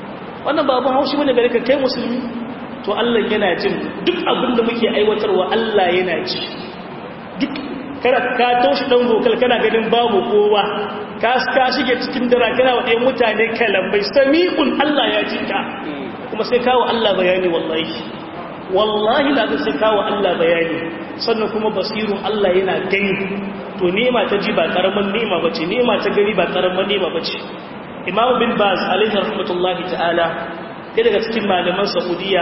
wannan babu haushi bane gare ka kai musulmi to Allah yana jin duk abin da muke aiwatarwa Allah yana ji duk kada ka taushi dan gokal kana ganin babu kowa ka ka shige cikin dara kana wa ɗayan mutane kalambai sami'un Allah ya ji ka kuma sai kawo Allah bayani wallahi wallahi la sai kawo Allah bayani sannan kuma basirun Allah yana gani to nema ta ji ba karaman nema bace nema ta gani ba karaman nema bace Imam bin Baz alaihi rahmatullahi ta'ala ɗaya daga cikin malaman Saudiya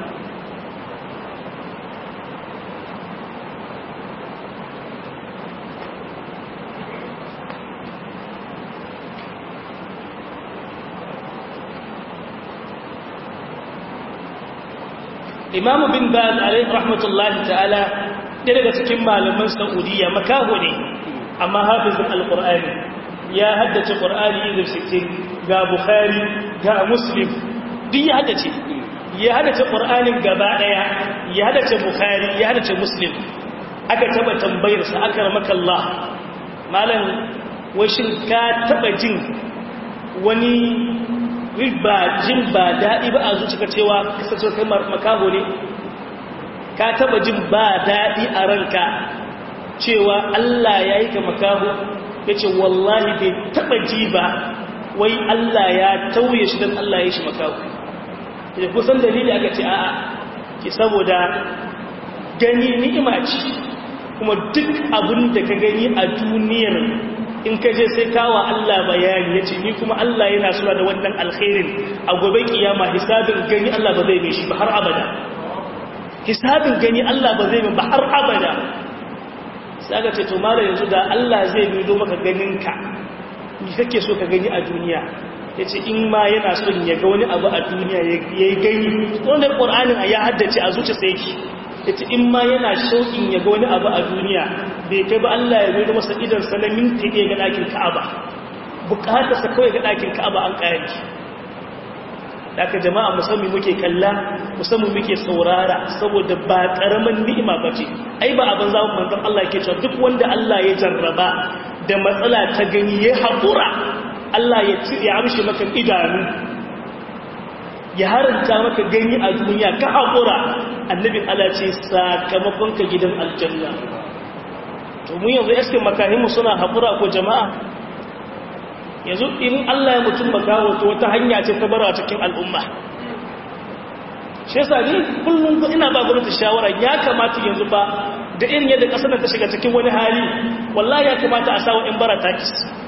imamu bin baz alaihi rahmatullahi ta'ala ɗaya daga cikin malaman saudiya makaho ne amma hafizin alƙur'ani ya haddace ƙur'ani izir sittin ga bukhari ga muslim duk ya haddace ya haddace ƙur'anin gaba ɗaya ya haddace bukhari ya haddace muslim aka taɓa tambayarsa aka ramakallah malam washin ka taɓa jin wani ba jin ba daɗi ba a zucika cewa kasance kai makaho ne ka taba jin ba daɗi a ranka cewa Allah ya yi ka makaho ya ce wallahi bai taba ji ba wai Allah ya tauye shi don Allah ya yi shi makaho da kusan dalili aka ce a'a ki saboda gani ni'ima ce kuma duk abin da ka gani a duniyar in ka je sai kawa Allah bayani ya ce ni kuma Allah yana suna da wannan alkhairin a gobe kiyama hisabin gani Allah ba zai mai shi ba har abada hisabin gani Allah ba zai mai ba har abada sai aka ce to mara yanzu da Allah zai mai do maka ganinka ni kake so ka gani a duniya ya ce in ma yana son ya ga wani abu a duniya ya yi gani wanda ƙor'anin a ya haddace a zuci sai ki ya ce in ma yana shauƙin ya ga wani abu a duniya bai kai ba Allah ya zai masa idansa na minti ɗaya ga ɗakin ka'aba bukatarsa kawai ga ɗakin ka'aba an ƙayar daga jama'a musamman muke kalla musamman muke saurara saboda ba ƙaramin ni'ima ba ce ai ba abin zamun manzan Allah ke cewa duk wanda Allah ya jarraba da matsala ta gani ya haƙura Allah ya ya amshi maka idanu ya haranta maka gani a duniya ka haƙura annabin Allah ce sakamakon ka gidan aljanna to mu yanzu eskin makahimu suna haƙura ko jama'a yanzu in Allah ya mutum makawo to wata hanya ce ta bara cikin al'umma shi yasa ni kullum ina ba gwamnati shawara ya kamata yanzu ba da irin yadda ƙasar ta shiga cikin wani hali wallahi ya kamata a sawa in bara takis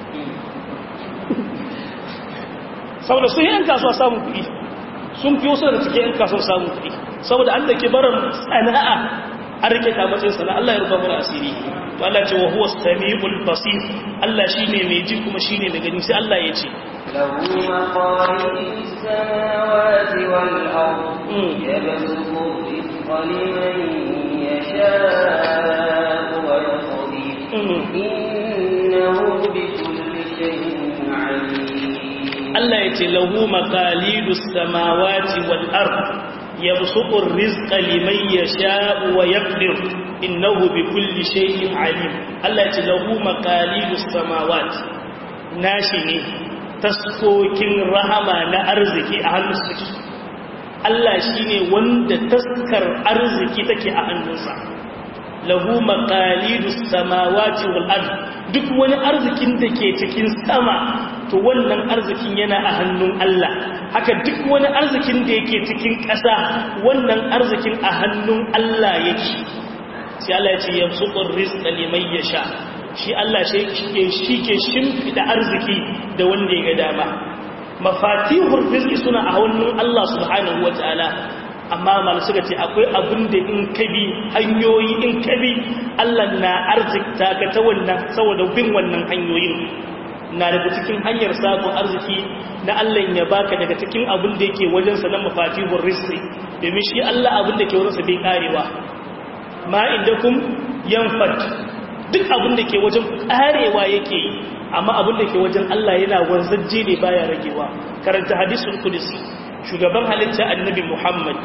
saboda sun yi 'yan kasuwa samun kuɗi sun fi wasu da cikin 'yan kasuwa samun kuɗi saboda an da ke barin sana'a an rike ta matsayin sana'a Allah ya rufa mana asiri to Allah ce wa huwa samiul basir Allah shine mai ji kuma shine mai gani sai Allah ya ce له مقاليد السماوات والأرض يبسط الرزق لمن يشاء ويقدر إنه بكل شيء عليم Allah ya ce lahu maqalidus samawati wal ard yabsutu ar-rizqa liman yasha'u wa yaqdir innahu bikulli shay'in alim Allah ya ce lahu maqalidus samawati nashi ne taskokin rahama na arziki a hannun suke Allah shine wanda taskar arziki take a hannunsa lahu maqalidus samawati wal ard duk wani arzikin da ke cikin sama to wannan arzikin yana a hannun Allah haka duk wani arzikin da yake cikin ƙasa wannan arzikin a hannun Allah yake sai Allah ya ce yamsuqur rizqa liman yasha shi Allah shi ke shimfida arziki da wanda ya ga dama mafatihur rizqi suna a hannun Allah subhanahu wataala amma mal suka ce akwai abin da in kabi hanyoyi in kabi Allah na arzikta ka ta wannan saboda bin wannan hanyoyin na daga cikin hanyar samun arziki na Allah ya baka daga cikin abin da yake wajensa na mafatihur rizqi domin shi Allah abin da ke wajensa bai karewa ma indakum yanfat duk abin da ke wajen karewa yake amma abin da ke wajen Allah yana wanzajje ne baya ragewa karanta hadisul qudsi shugaban halitta annabi Muhammad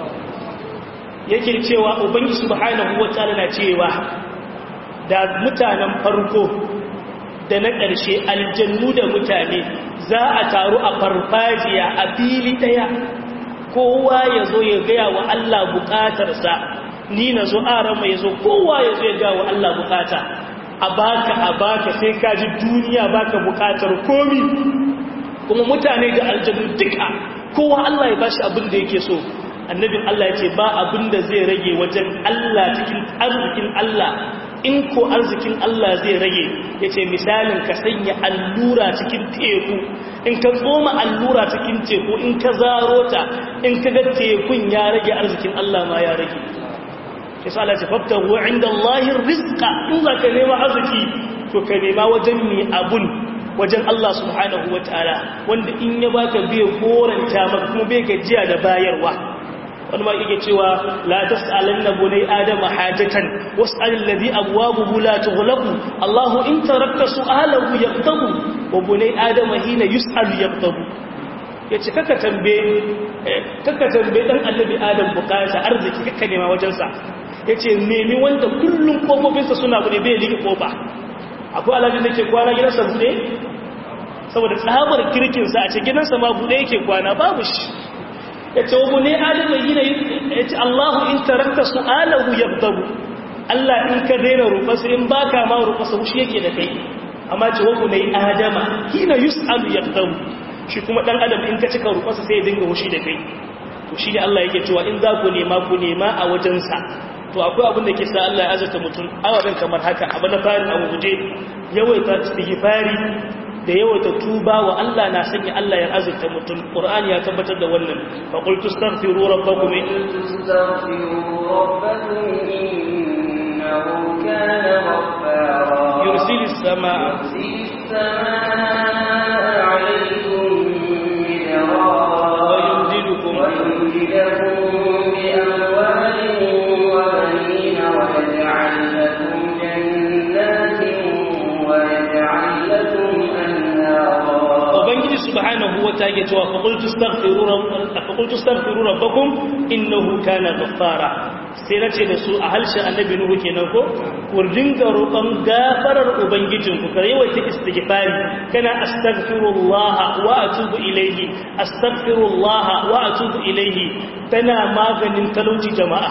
yake cewa ubangi subhanahu wataala na cewa da mutanen farko da na ƙarshe aljannu da mutane za a taru a farfajiya a fili ɗaya kowa ya zo ya gaya wa Allah buƙatarsa ni na zo arama ya zo kowa ya zo ya gaya wa Allah buƙata a baka a baka sai ka ji duniya baka buƙatar komi kuma mutane da aljannu duka kowa Allah ya bashi abin da yake so annabin Allah ya ce ba abin da zai rage wajen Allah cikin arzikin Allah in ko arzikin Allah zai rage ya ce misalin ka sanya allura cikin teku in ka tsoma allura cikin teku in ka zaro ta in ka ga tekun ya rage arzikin Allah ma ya rage ya sa Allah ce fafta wa inda Allahin rizka in za ka nema arziki to ka nema wajen mai abun wajen Allah subhanahu wa ta'ala wanda in ya baka bai koranta maka kuma bai gajiya da bayarwa wani ma yake cewa la tas'alanna bunay adama hajatan was'al alladhi abwabuhu la tughlaqu Allahu in tarakta su'alahu yaqtabu wa bunay adama hina yus'al yaqtabu yace kaka tambaye kaka tambaye dan annabi adam bukata arziki kaka nema wajen sa yace nemi wanda kullun kofofinsa suna bude bai liƙe kofa akwai alajin da ke kwana gidansa bude saboda tsabar kirkinsa a ce gidansa ma bude yake kwana babu shi ya ce wa ne adamu yi na ya ce allahu in tarakta su'alahu ya zabu allah in ka daina rufasa in ba ka ma rufasa wushi yake da kai amma ce wa ne adama hina yus'alu ya zabu shi kuma dan adam in ka cika rufasa sai ya dinga wushi da kai to shi ne allah yake cewa in za ku nema ku nema a wajensa to akwai abin da ke sa Allah ya azurta mutum ababen kamar haka abu na farin abu guje yawaita istighfari da yawaita tuba wa Allah na sanya Allah ya azurta mutum Qur'ani ya tabbatar da wannan fa qul tastaghfiru rabbakum innahu kana ghaffara yursilis samaa yursilis samaa 'alaykum midrara wa yumdidukum wa yumdidukum bi amwalin وبنين ويجعل لكم جنات ويجعل لكم أنهارا ubangiji subhanahu wa ta'ala cewa fa qul tastaghfiru rabbakum fa qul tastaghfiru rabbakum innahu kana ghaffara sai nace da su a halshen annabi nuhu kenan ko ku dinga roƙon gafarar ubangijin ku kare wata istighfari kana astaghfirullah wa atubu ilayhi astaghfirullah wa atubu ilayhi tana maganin talauci jama'a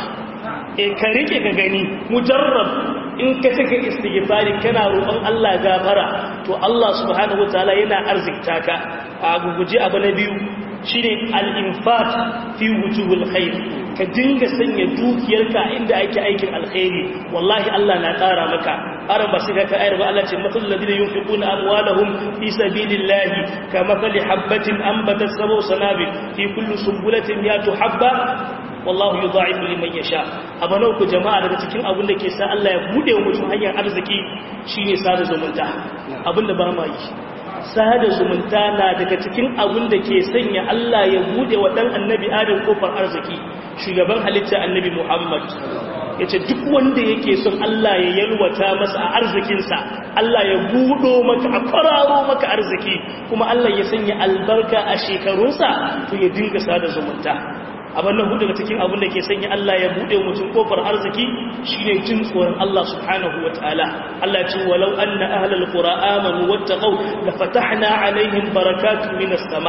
e ka rike ka gani mujarrab in ka cika istighfari kana roƙon Allah gafara to Allah subhanahu wataala yana arzikta ka a guguje abu na biyu shine al-infat fi wujuhil khair ka dinga sanya dukiyarka inda ake aikin alkhairi wallahi Allah na ƙara maka aran ba sai ka ayar ba Allah ce mathal ladina yunfiquna amwalahum fi sabilillahi kamathali habatin anbatat sab'u sanabil fi kulli sunbulatin yatu habba wallahu yudha'ifu liman yasha abana ku jama'a daga cikin abin da ke sa Allah ya bude wa mutum hanyar arziki shine sada zumunta abinda ba ma yi sada zumunta na daga cikin abin da ke sanya Allah ya bude wa dan annabi Adam kofar arziki shugaban halitta annabi Muhammad yace duk wanda yake son Allah ya yalwata masa a arzikinsa Allah ya budo maka a fararo maka arziki kuma Allah ya sanya albarka a shekarunsa to ya dinga sada zumunta abin nan hudu daga cikin abin da ke sanya Allah ya bude mutum kofar arziki shine jin tsoron Allah subhanahu wataala Allah ya ce walau anna ahlal qura amanu wattaqau la fatahna alaihim barakatun minas sama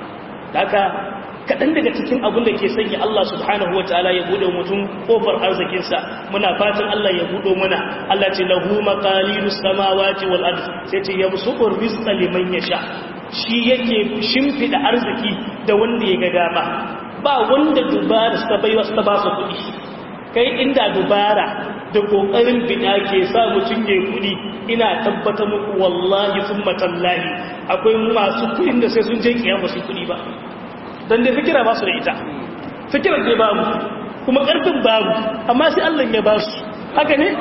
haka kadan daga cikin abin da ke sanya Allah subhanahu wataala ya bude mutum kofar arzikin sa muna fatan Allah ya budo mana Allah ya ce lahu maqalidus samawati wal ard sai ce yabsutur rizqa liman yasha shi yake shimfida arziki da wanda ya ga dama ba wanda dubara ta bai wasu ta ba su kuɗi kai inda dubara da ƙoƙarin bida ke sa mutum ya kuɗi ina tabbata muku wallahi sun matallahi akwai masu kuɗin da sai sun je kiyama su kuɗi ba don dai fikira ba su da ita fikirar dai babu kuma ƙarfin babu amma sai Allah ya ba su haka ne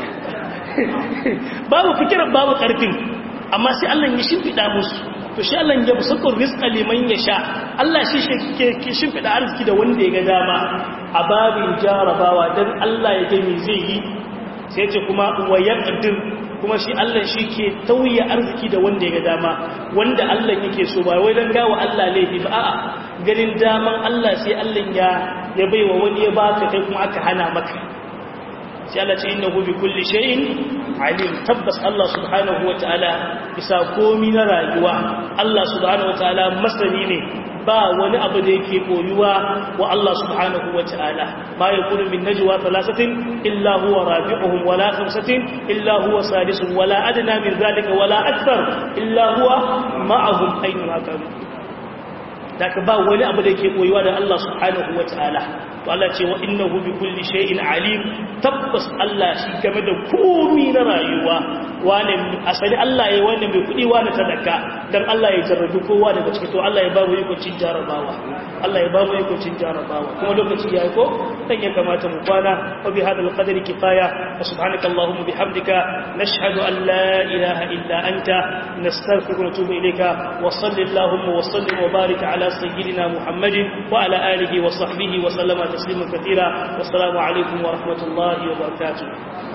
babu fikirar babu ƙarfin amma sai Allah ya shimfiɗa musu to shi Allah ya busukur rizqa liman yasha Allah shi ke shimfida arziki da wanda ya ga dama a babin jarabawa dan Allah ya ga me zai yi sai ce kuma wa yaqdir kuma shi Allah shi ke tauye arziki da wanda ya ga dama wanda Allah yake so ba wai dan gawa Allah laifi ba a'a ganin daman Allah sai Allah ya ya baiwa wani ya baka kai kuma aka hana maka sai Allah ce innahu bi kulli shay'in alim tabbas Allah subhanahu wataala bisa komi na rayuwa Allah subhanahu wataala masani ne ba wani abu da yake koyuwa wa Allah subhanahu wataala ma yakunu min najwa thalathatin illa huwa rabi'uhum wala khamsatin illa huwa sadisuhum wala adna min dhalika wala akthar illa huwa ma'ahum aina kanu da ka ba wani abu da yake koyuwa da Allah subhanahu wataala to Allah ce wa innahu bi kulli shay'in alim tabbas Allah shi game da komai na rayuwa wane asali Allah yayi wanda mai kudi wani talaka dan Allah ya jarrabi kowa daga ciki to Allah ya ba mu yakocin jarabawa Allah ya ba mu yakocin jarabawa kuma lokaci yayi ko dan ya kamata mu kwana wa bi hadal qadri kifaya wa subhanaka allahumma bihamdika nashhadu an la ilaha illa anta nastaghfiruka wa natubu ilayka wa sallallahu wa sallim wa barik ala sayyidina muhammadin wa ala alihi wa sahbihi wa sallama تسليما كثيرا والسلام عليكم ورحمة الله وبركاته